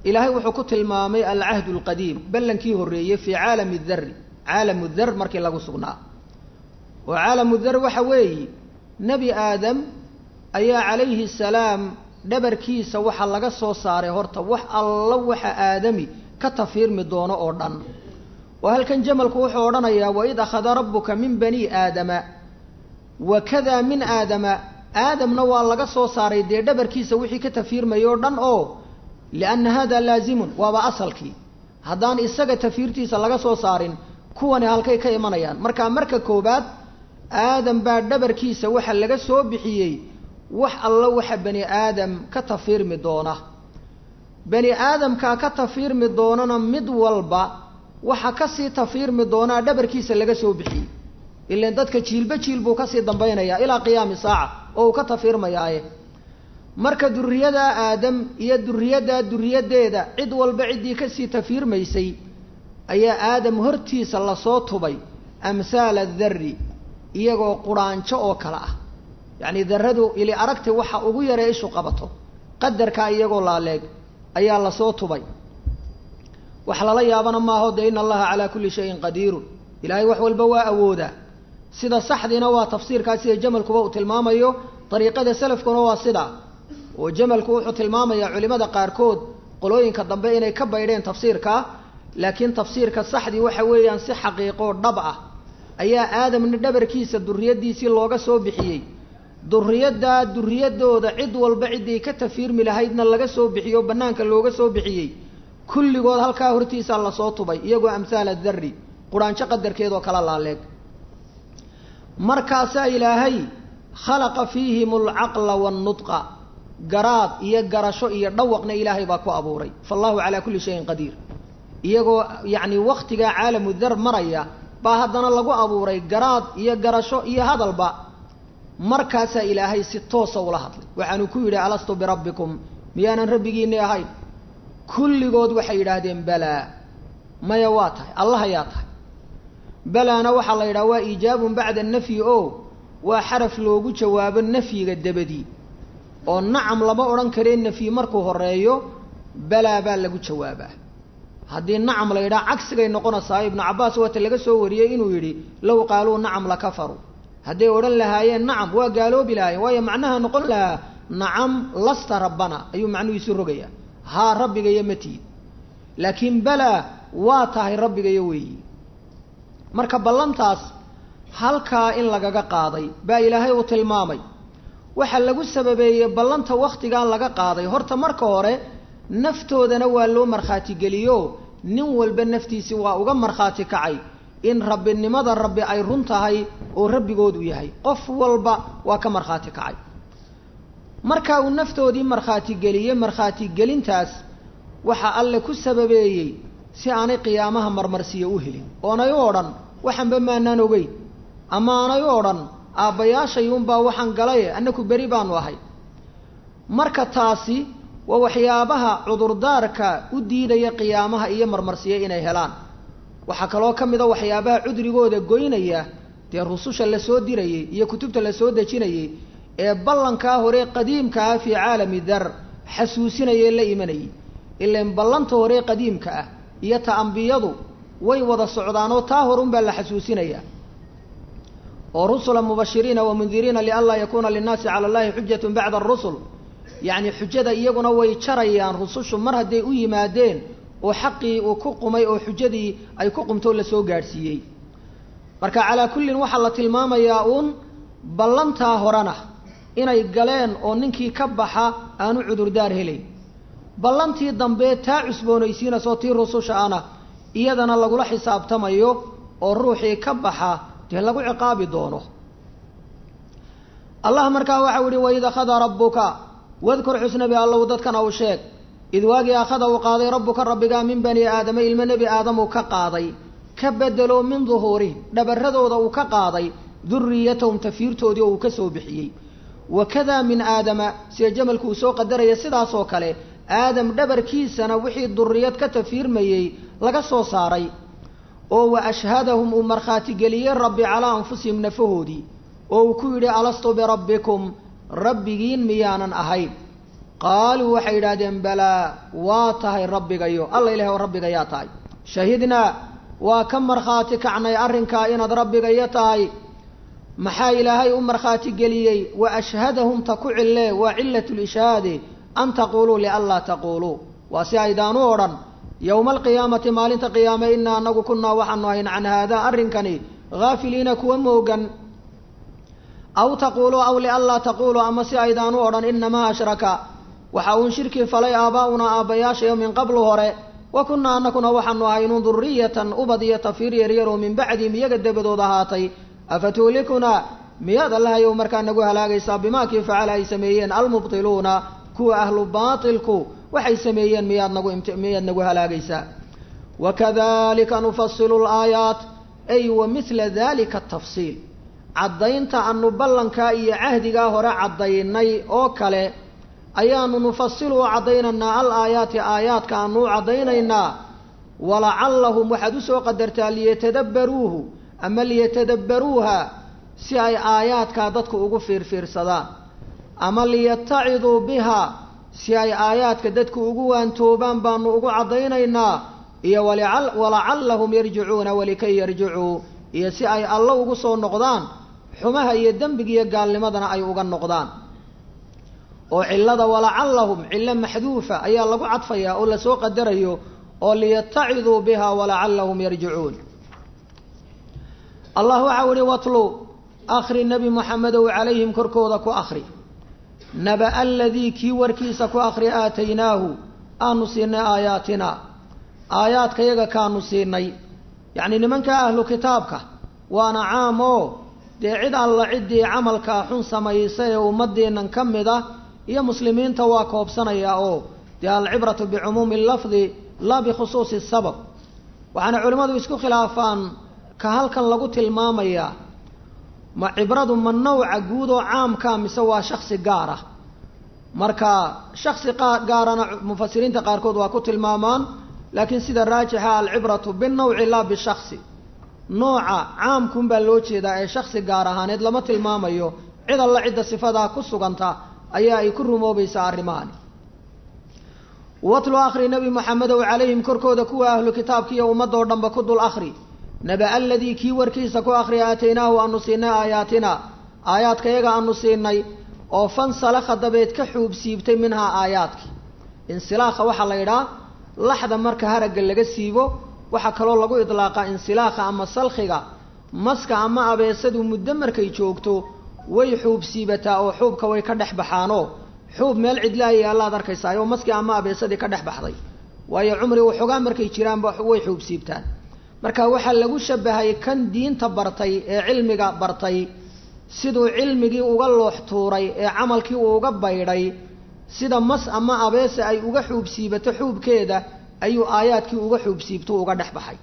[SPEAKER 1] ilaahay wuxuu ku tilmaamay alcahdu alqadiim ballankii horreeyey fii caalami darri caalamu dar markii lagu sugnaa oo caalamu dar waxa weeye nebi aadam ayaa calayhi salaam dhabarkiisa waxaa laga soo saaray horta wax alla waxa aadami ka tafiirmi doono oo dhan oo halkan jamalku wuxuu odhanayaa waid akhada rabbuka min bani aadama wakadaa min aadama aadamna waa laga soo saaray dee dhabarkiisa wixii ka tafiirmaya oo dhan oo lianna hada laazimun waaba asalkii haddaan isaga tafiirtiisa laga soo saarin kuwani halkay ka imanayaan marka marka koobaad aadam baa dhabarkiisa waxa laga soo bixiyey wax alla waxa bani aadam ka tafiirmi doona bani aadamkaa ka tafiirmi doonana mid walba waxa kasii tafiirmi doonaa dhabarkiisa laga soo bixiyey ilan dadka jiilba jiil buu kasii dambaynayaa ilaa qiyaami saaca oo uu ka tafiirmayaaye marka duriyadaa aadam iyo duriyaddaa duriyadeeda cid walba ciddii kasii tafiirmaysay ayaa aadam hortiisa lasoo tubay amhaala darri iyagoo quraanjo oo kale ah yacni darradu ili aragti waxa ugu yaree ishu qabato qadarkaa iyagoo laaleeg ayaa lasoo tubay wax lala yaabana maaho dee ina allaha calaa kulli shayin qadiirun ilaahay wax walba waa awoodaa sida saxdiina waa tafsiirkaa sida jamalkuba uu tilmaamayo dariiqada salafkuna waa sidaa oo jamalku wuxuu tilmaamayaa culimada qaarkood qolooyinka dambe inay ka baydheen tafsiirkaa laakiin tafsiirka saxdii waxa weeyaan si xaqiiqoo dhab ah ayaa aadamna dhabarkiisa duriyaddiisii looga soo bixiyey duriyaddaa duriyadooda cid walba ciddii ka tafiirmi lahaydna laga soo bixiyo bannaanka looga soo bixiyey kulligood halkaa hortiisaa lasoo tubay iyagoo amhaala darri quraanjo qadarkeedoo kala laaleeg markaasaa ilaahay khalaqa fiihim alcaqla wannudqa garaad iyo garasho iyo dhawaqna ilaahay baa ku abuuray faallahu calaa kulli shayin qadiir iyagoo yacni wakhtigaa caalamu dar maraya baa haddana lagu abuuray garaad iyo garasho iyo hadalba markaasaa ilaahay si toosa ula hadlay waxaanu ku yidhi alastu birabbikum miyaanan rabbigiinni ahayn kulligood waxay yidhaahdeen balaa maya waa tahay allah ayaa tahay balaana waxaa la yidhaha waa iijaabun bacda nafyi o waa xaraf loogu jawaabo nafyiga dabadii oo nacam lama odhan karee nafyi markuu horeeyo balaa baa lagu jawaabaa haddii nacam la yidhaha cagsigay noqonaysaa ibnu cabbaas waata laga soo wariyey inuu yidhi low qaaluu nacam lakafaruu hadday odhan lahaayeen nacam waa gaaloobi lahaayeen waayo macnaha noqon lahaa nacam lasta rabbana ayuu macnuhiisu rogayaa haa rabbigayo ma tihid laakiin balaa waa tahay rabbigayo weeyi marka ballantaas halkaa in lagaga qaaday baa ilaahay uu tilmaamay waxaa lagu sababeeyey ballanta wakhtigaa laga qaaday horta marka hore naftoodana waa loo markhaatigeliyo nin walba naftiisi waa uga markhaati kacay in rabbinimada rabbi ay run tahay oo rabbigood u yahay qof walba waa ka markhaati kacay marka uu naftoodii markhaatigeliyey markhaatigelintaas waxaa alle ku sababeeyey si aanay qiyaamaha marmarsiyo u helin oonay u odhan waxanba maanaan ogeyn ama aanay u odhan aabbayaashay unbaa waxaan galaye annaku beri baanu ahay marka taasi waa waxyaabaha cudurdaarka u diidaya qiyaamaha iyo marmarsiyo inay helaan waxaa kaloo ka mid a waxyaabaha cudrigooda goynaya dee rususha lasoo dirayey iyo kutubta lasoo dejinayey ee ballankaa hore qadiimka ah fii caalami dar xasuusinayee la imanayay ilan ballanta hore qadiimka ah iyo ta ambiyadu way wada socdaanoo taa horunbaa la xasuusinayaa oo rusula mubashiriina wa mundiriina lianlaa yakuuna linnaasi cala allahi xujatun bacda arusul yacni xujada iyaguna way jarayaan rusushu mar hadday u yimaadeen oo xaqii uu ku qumay oo xujadii ay ku qumtoo lasoo gaadhsiiyey marka calaa kullin waxaa la tilmaamayaa uun ballantaa horena inay galeen oo ninkii ka baxa aanu cudurdaar helayn ballantii dambe taa cusboonaysiinasoo tii rususha ana iyadana lagula xisaabtamayo oo ruuxii ka baxa dee lagu ciqaabi doono allah markaa waxau ihi waid akhada rabbuka wadkur xusnabi allow dadkana u sheeg id waagii akhada uu qaaday rabbuka rabbigaa min bani aadama ilmo nebi aadamuu ka qaaday ka bedelo min duhuurihim dhabarradooda uu ka qaaday duriyatahum tafiirtoodii oo uu ka soo bixiyey wakadaa min aadama sida jamalku uu soo qadaraya sidaasoo kale aadam dhabarkiisana wixii duriyad ka tafiirmayey laga soo saaray oo wa ashhadahum uu markhaatigeliyey rabbi calaa anfusihim nafahoodii oo uu ku yidhi alastu birabbikum rabbigiin miyaanan ahayn qaaluu waxay yidhaahdeen balaa waa tahay rabbigayo alla ilahay oo rabbigayaa tahay shahidnaa waa ka markhaati kacnay arrinkaa inaad rabbigaya tahay maxaa ilaahay u markhaati geliyey wa ashhadahum ta ku cille waa cilat lishhaadi an taquuluu lianlaa taquuluu waa si aydaan u odhan yowma alqiyaamati maalinta qiyaame inaa anagu kunaa waxaanu ahayn can haadaa arrinkani haafiliina kuwa moogan aw taquuluu aw lianlaa taquuluu ama si aydaan u odhan inamaa ashraka waxa uun shirkii falay aabbaa'unaa aabbayaashayo min qablu hore wa kunnaa anakuna waxaanu ahaynun duriyatan ubad iyo tafiir yaryaroo min bacdihim iyaga dabadood ahaatay afatuhlikunaa miyaad allahayow markaa nagu halaagaysaa bimaakii facala ay sameeyeen almubtiluuna kuwa ahlu baatilku waxay sameeyeen miyaad nagu miyaad nagu halaagaysaa wakadalika nufasilu laayaat ay wa mila dalika atafsiil caddaynta anu ballankaa iyo cahdigaa hore caddaynay oo kale ayaanu nufasilu u caddaynaynaa al aayaati aayaadka aanu u caddaynaynaa walacallahum waxaad usoo qadartaa liyatadabbaruuhu ama liyatadabbaruuha si ay aayaadkaa dadku ugu fiirfiirsadaan ama liyataciduu biha si ay aayaadka dadku ugu waantoobaan baanu ugu caddaynaynaa iyo walacallahum yarjicuuna walikay yarjicuu iyo si ay allo ugu soo noqdaan xumaha iyo dembiga iyo gaalnimadana ay uga noqdaan oo cillada walacallahum cillo maxduufa ayaa lagu cadfayaa oo lasoo qadarayo oo liyataciduu biha walacallahum yarjicuun allah waxau ihi watlu akri nebi moxamedow calayhim korkooda ku akri naba aladii kii warkiisa ku akri aataynaahu aanu siinay aayaatina aayaadkayaga kaanu siinay yacni nimanka ahlu kitaabka waana caam oo dee cid alla ciddii camalkaa xun samaysa ee ummadeennan ka mid ah iyo muslimiinta waa koobsanayaa oo dee alcibratu bicumuumi lafdi laa bikhusuusi sabab waxaana culimmadu isku khilaafaan ka halkan lagu tilmaamayaa ma cibradu ma nawca guud oo caamkaa mise waa shaksi gaar ah marka shaksi gaarana mufasiriinta qaarkood waa ku tilmaamaan laakiin sida raajixa alcibratu binawci laa bishaksi nooca caamkuun baa loo jeedaa ee shaksi gaar ahaaneed lama tilmaamayo cid alla cidda sifadaa ku suganta ayaa ay ku rumoobaysaa arrimahani watlu akhri nebi moxamedow calayhim korkooda kuwa ahlu kitaabka iyo ummadoo dhanba ku dul akhri naba aladii kii warkiisa ku akhri aataynaahu aanu siinay aayaatina aayaadkayaga aanu siinay oo fansalakha dabeed ka xuub siibtay minhaa aayaadkii insilaakha waxaa la yidhaha laxda marka haragga laga siibo waxaa kaloo lagu idlaaqaa insilaakha ama salkhiga maska ama abeesadu muddo markay joogto way xuub siibataa oo xuubka way ka dhex baxaanoo xuub meel cidlaaya allaad arkaysaa oo maskii ama abeesadii ka dhex baxday waayo cumri waxoogaa markay jiraanba way xuub siibtaan marka waxaa lagu shabahay kan diinta bartay ee cilmiga bartay siduu cilmigii uga loox tuuray ee camalkii uu uga baydhay sida mas ama abeese ay uga xuub siibato xuubkeeda ayuu aayaadkii uga xuub siibto uga dhex baxay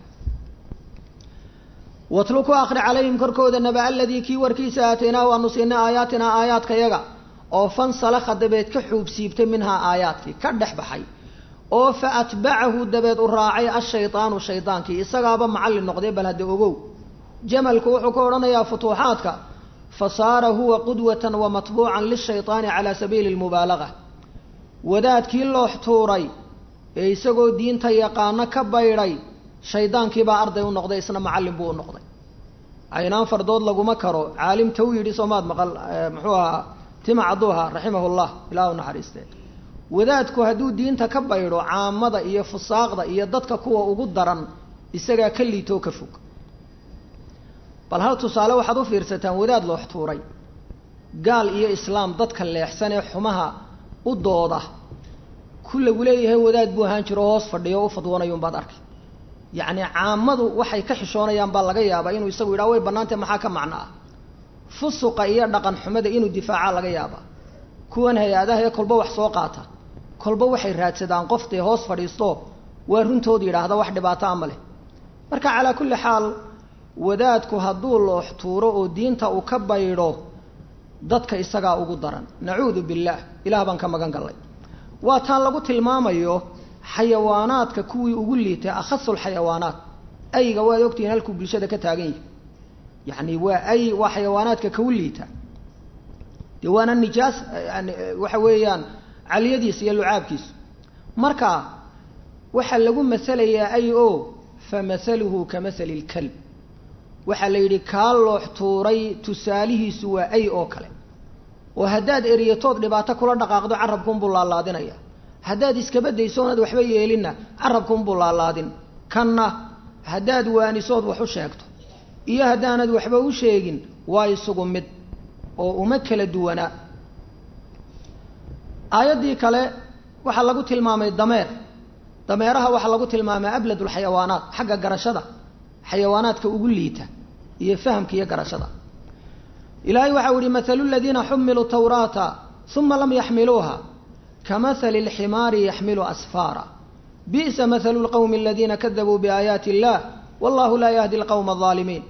[SPEAKER 1] watlu ku akri calayhim korkooda naba aladii kii warkiisa aataynaahu aanu siinay aayaatinaa aayaadkayaga oo fansalakha dabeed ka xuub siibtay minhaa aayaadkii ka dhex baxay oo fa atbacahu dabeed u raacay ashaydaanu shaydaankii isagaaba macallin noqday bal hadda ogow jamalku wuxuu ka odhanayaa futuuxaadka fa saara huwa qudwatan wa matbuucan lishaydaani calaa sabiili lmubaalaga wadaadkii loox tuuray ee isagoo diinta yaqaano ka baydhay shaydaankiibaa arday u noqday isna macallin buu u noqday caynaan fardood laguma karo caalim taw yidhi soomaad maqal muxuu ahaa tima caduuha raximahu llah ilaah u naxariistee wadaadku hadduu diinta ka baydho caamada iyo fusaaqda iyo dadka kuwa ugu daran isagaa ka liitoo ka fog bal hal tusaale waxaad u fiirsataan wadaad loox tuuray gaal iyo islaam dadka leexsan ee xumaha u dooda ku lagu leeyahay wadaad buu ahaan jiro hoos fadhiyo o u fadwanayo unbaad arkay yacni caamadu waxay ka xishoonayaan baa laga yaabaa inuu isagu yidhaha way bannaantay maxaa ka macno ah fusuqa iyo dhaqan xumada inuu difaaca laga yaabaa kuwan hay-adaha ee kolba wax soo qaata kolba waxay raadsadaan qoftay hoos fadhiisto waa runtood yidhaahda wax dhibaato ama leh marka calaa kulli xaal wadaadku hadduu loox tuuro oo diinta uu ka baydho dadka isagaa ugu daran nacuudu billaah ilaah baan ka magan gallay waa taan lagu tilmaamayo xayawaanaadka kuwii ugu liitay akhasulxayawaanaat ayga waad ogtihiin halkuu bulshada ka taagan yahi yacni waa ay waa xayawaanaadka kau liita dee waana nijaas yani waxa weeyaan caliyadiisa iyo lucaabkiisu marka waxaa lagu masalayaa ay o fa masaluhu ka masali lkalb waxaa la yidhi kaa loox tuuray tusaalihiisu waa ay oo kale oo haddaad eriyatood dhibaato kula dhaqaaqdo carabkuunbuu laalaadinaya haddaad iskabadayso onaad waxba yeelinna carabkuunbuu laalaadin kanna haddaad waanisood wax u sheegto iyo haddaanad waxba u sheegin waa isugu mid oo uma kala duwanaa aayaddii kale waxaa lagu tilmaamay dameer dameeraha waxaa lagu tilmaamay abladulxayawaanaat xagga garashada xayawaanaadka ugu liita iyo fahamka iyo garashada ilaahay waxau yihi mathalu ladiina xumiluu tawraata uma lam yaxmiluuha kamahali اlximaari yaxmilu asfaara bi'sa mathalu lqowmi aladiina kadabuu biaayaati illah wallahu laa yahdi alqowma alظaalimiin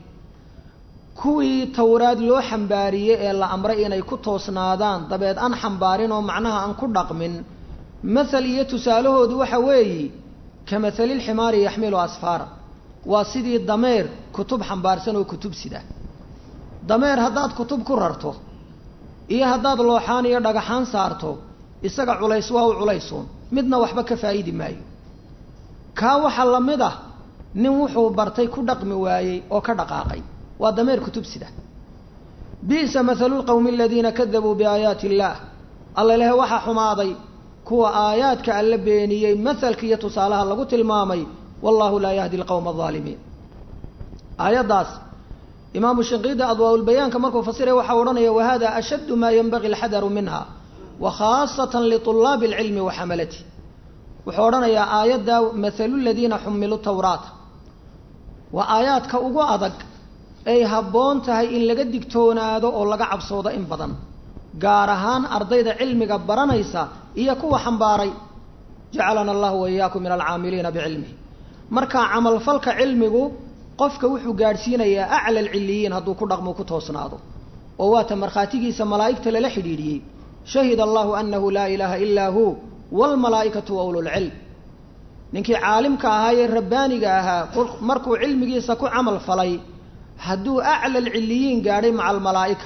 [SPEAKER 1] kuwii towraad loo xambaariyey ee la amray inay ku toosnaadaan dabeed aan xambaarin oo macnaha aan ku dhaqmin mathal iyo tusaalahoodu waxa weeyi ka mathali lximaari yaxmilu asfaara waa sidii dameer kutub xambaarsan oo kutub sida dameer haddaad kutub ku rarto iyo haddaad looxaan iyo dhagaxaan saarto isaga culays waa u culaysuun midna waxba ka faa'idi maayo kaa waxaa la mid ah nin wuxuu bartay ku dhaqmi waayey oo ka dhaqaaqay waa dameer kutub sida bi'sa mathalu lqowmi aladiina kadabuu biaayaati illaah alla lehe waxaa xumaaday kuwa aayaadka alla beeniyey mahalka iyo tusaalaha lagu tilmaamay wallahu laa yahdi alqowma alظaalimiin aayaddaas imaamu shinqiidi adwaaulbayaanka markuu fasiray waxaa odhanaya wahada ashaddu maa yenbagi alxadaru minha wa khaasatan liطulaabi alcilmi wa xamalati wuxuu odhanayaa aayadda mathalu ladiina xumiluu tawraata waa aayaadka ugu adag ay habboon tahay in laga digtoonaado oo laga cabsoodo in badan gaar ahaan ardayda cilmiga baranaysa iyo kuwa xambaaray jacalana allahu waiyaakum min alcaamiliina bicilmihi marka camalfalka cilmigu qofka wuxuu gaadhsiinayaa acla alciliyiin hadduu ku dhaqmo ku toosnaado oo waata markhaatigiisa malaa'igta lala xidhiidhiyey shahida allahu anahu laa ilaaha ilaa hu waalmalaa'ikatu wa ululcilm ninkii caalimka ahaa ee rabbaaniga ahaa markuu cilmigiisa ku camal falay hadduu acla alciliyiin gaadhay maca almalaa'ika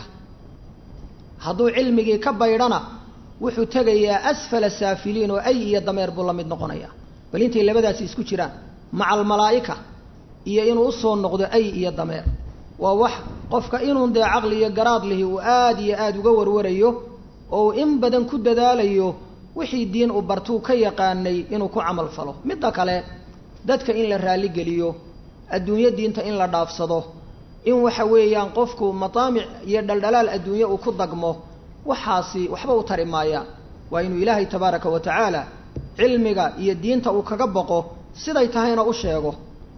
[SPEAKER 1] hadduu cilmigii ka baydhana wuxuu tegayaa asfala saafiliin oo ay iyo dameer buu la mid noqonayaa bal intay labadaasi isku jiraan maca almalaa'ika iyo inuu usoo noqdo ay iyo dameer waa wax qofka inuun dee caqli iyo garaad lihi uu aada iyo aada uga warwarayo oo uu in badan ku dadaalayo wixii diin uu bartuu ka yaqaanay inuu ku camal falo midda kale dadka in la raalligeliyo adduunyo diinta in la dhaafsado in waxa weeyaan qofku mataamic iyo dhaldhalaal adduunye uu ku dagmo waxaasi waxba u tari maayaan waa inuu ilaahay tabaaraka wa tacaala cilmiga iyo diinta uu kaga boqo siday tahayna u sheego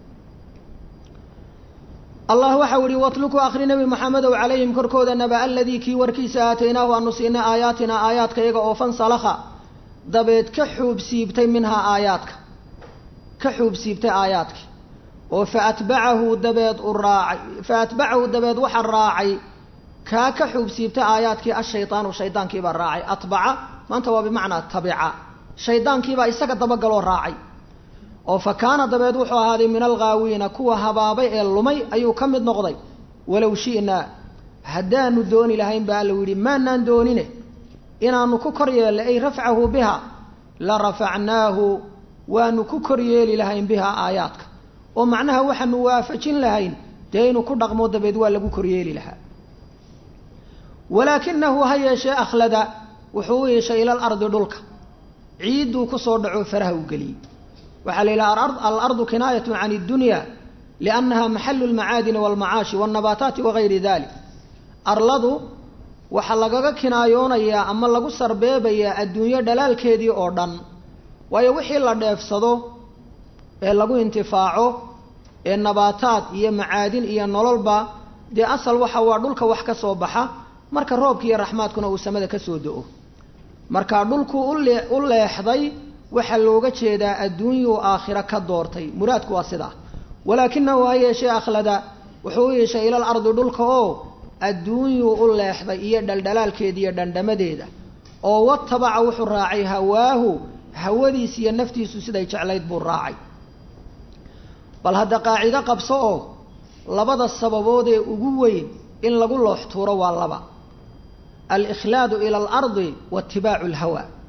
[SPEAKER 1] allah waxau ihi watluku akri nebi maxamedow calayhim korkooda naba aladii kii warkiisa aataynaahu aanu siinay aayaatina aayaadka iyaga oo fansalakha dabeed ka xuub siibtay minhaa aayaadka ka xuub siibtay aayaadki oo fa atbacahu dabeed u raacay fa atbacahu dabeed waxa raacay kaa ka xuub siibtay aayaadkii ashaydaanu shaydaankiibaa raacay atbaca maanta waa bimacnaa tabica shaydaankiibaa isaga dabagaloo raacay oo fa kaana dabeed wuxuu ahaaday min alghaawiina kuwa habaabay ee lumay ayuu ka mid noqday walow shi'naa haddaanu dooni lahayn ba alla yidhi maanaan doonine inaanu ku kor yeelnay ay rafcahu biha la rafacnaahu waanu ku kor yeeli lahayn bihaa aayaadka oo macnaha waxaanu waafajin lahayn dee inuu ku dhaqmo dabeed waa lagu kor yeeli lahaa walaakinahu ha yeeshee akhlada wuxuu u yeeshay ila alardi dhulka ciidduu kusoo dhaco faraha u geliyey waxaa la yidhaha alardu kinaayatu can iddunya liannaha maxalu lmacaadini walmacaashi walnabaataati wagayri dalik arladu waxaa lagaga kinaayoonayaa ama lagu sarbeebayaa adduunyo dhalaalkeedii oo dhan waayo wixii la dheefsado ee lagu intifaaco ee nabaataad iyo macaadin iyo nololba dee asal waxa waa dhulka wax ka soo baxa marka roobka iyo raxmaadkuna uu samada ka soo do-o marka dhulku ule u leexday waxaa looga jeedaa adduunyuu aakhiro ka doortay muraadku waa sidaa walaakinahu ha yeeshee akhlada wuxuu u yeeshay ilal ardi dhulka oo adduunyuu u leexday iyo dhaldhalaalkeeda iyo dhandhamadeeda oo watabaca wuxuu raacay hawaahu hawadiis iyo naftiisu siday jeclayd buu raacay bal hadda qaacido qabso oo labada sababood ee ugu weyn in lagu loox tuuro waa laba alikhlaadu ila alardi waitibaacu alhawa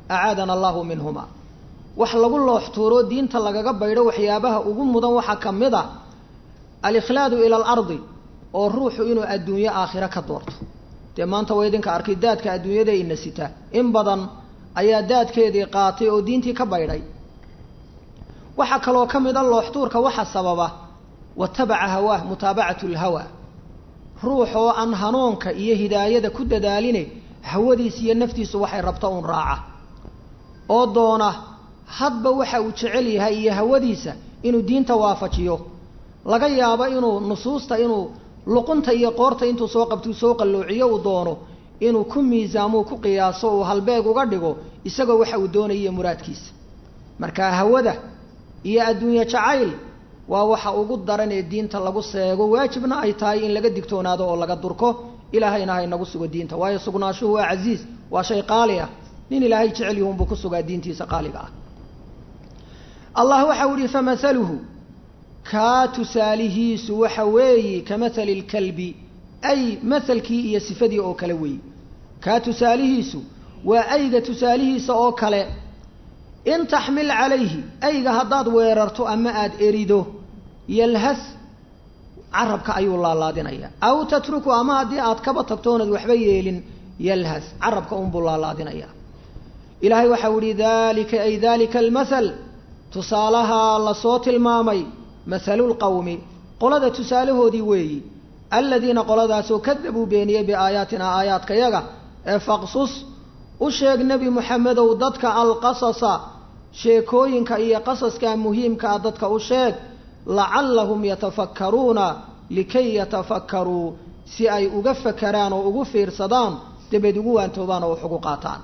[SPEAKER 1] acaadana allahu minhuma wax lagu loox tuuro diinta lagaga baydho waxyaabaha ugu mudan waxaa ka mid a alikhlaadu ila alardi oo ruuxu inuu adduunyo aakhiro ka doorto dee maanta waa idinka arkay daadka adduunyada ina sita in badan ayaa daadkeedii qaatay oo diintii ka baydhay waxaa kaloo ka mid a looxtuurka waxa sababa watabaca hawaah mutaabacatu lhawa ruux oo aan hanuunka iyo hidaayada ku dadaaline hawadiisa iyo naftiisu waxay rabta uun raaca oo doona hadba waxa uu jecel yahay iyo hawadiisa inuu diinta waafajiyo laga yaabo inuu nusuusta inuu luqunta iyo qoorta intuu soo qabtuu soo qalloociyo uu doono inuu ku miisaamuu ku qiyaaso uu halbeeg uga dhigo isagoo waxa uu doonaya muraadkiisa marka hawada iyo adduunye jacayl waa waxa ugu daran ee diinta lagu seego waajibna ay tahay in laga digtoonaado oo laga durko ilaahayna ha inagu sugo diinta waayo sugnaashuhu waa casiiz waa shay qaali ah nin ilaahay jecel yihunbuu ku sugaa diintiisa qaaliga ah allah waxa u yihi famahaluhu kaa tusaalihiisu waxa weeyi ka mahali lkalbi ay mahalkii iyo sifadii oo kale weeyi kaa tusaalihiisu waa ayga tusaalihiisa oo kale in taxmil calayhi ayga haddaad weerarto ama aada erido yalhas carabka ayuu laalaadinaya aw tatruku ama haddii aad kaba tagtoonad waxba yeelin yalhas carabka unbuu laalaadinaya ilaahay waxau ihi dalika ay dalika almathal tusaalahaa lasoo tilmaamay mathalu lqawmi qolada tusaalahoodii weeyi aladiina qoladaasoo kadabuu beeniyey biaayaatina aayaadkayaga ee faqsus u sheeg nebi moxamedow dadka alqasasa sheekooyinka iyo qasaska muhiimkaa dadka u sheeg lacallahum yatafakkaruuna likay yatafakkaruu si ay uga fakaraan oo ugu fiirsadaan dabeed ugu waantoobaan oo wax ugu qaataan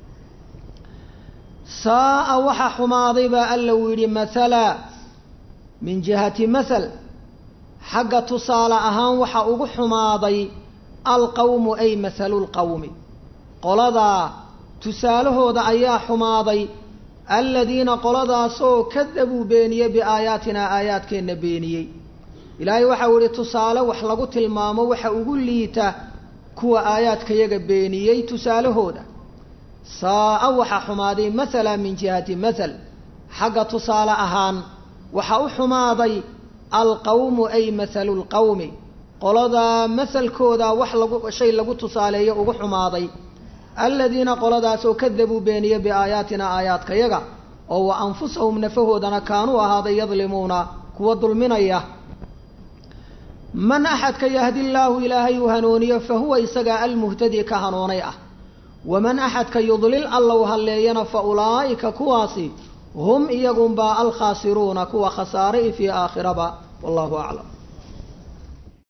[SPEAKER 1] saa'a waxa xumaaday baa alla uu yidhi mathala min jihati mathal xagga tusaale ahaan waxa ugu xumaaday alqawmu ay mathalu lqawmi qoladaa tusaalahooda ayaa xumaaday aladiina qoladaasoo kadabuu beeniyey biaayaatinaa aayaadkeenna beeniyey ilaahay waxau ihi tusaale wax lagu tilmaamo waxa ugu liita kuwa aayaadkayaga beeniyey tusaalahooda saa'a waxa xumaaday mathala min jihati mathal xagga tusaale ahaan waxa u xumaaday alqawmu ay mathalu lqawmi qoladaa mahalkooda wax lagu shay lagu tusaaleeyo ugu xumaaday aladiina qoladaasoo kadabuu beeniye biaayaatina aayaadkayaga oo wa anfusahum nafahoodana kaanuu ahaaday yadlimuuna kuwa dulminaya man axadka yahdi llaahu ilaahay uu hanuuniyo fa huwa isagaa almuhtadi ka hanuunay ah waman axadka yudlil allow halleeyana fa ulaa'ika kuwaasi hum iyagunbaa alkhaasiruuna kuwa khasaare i fii aakhiraba wallahu aclam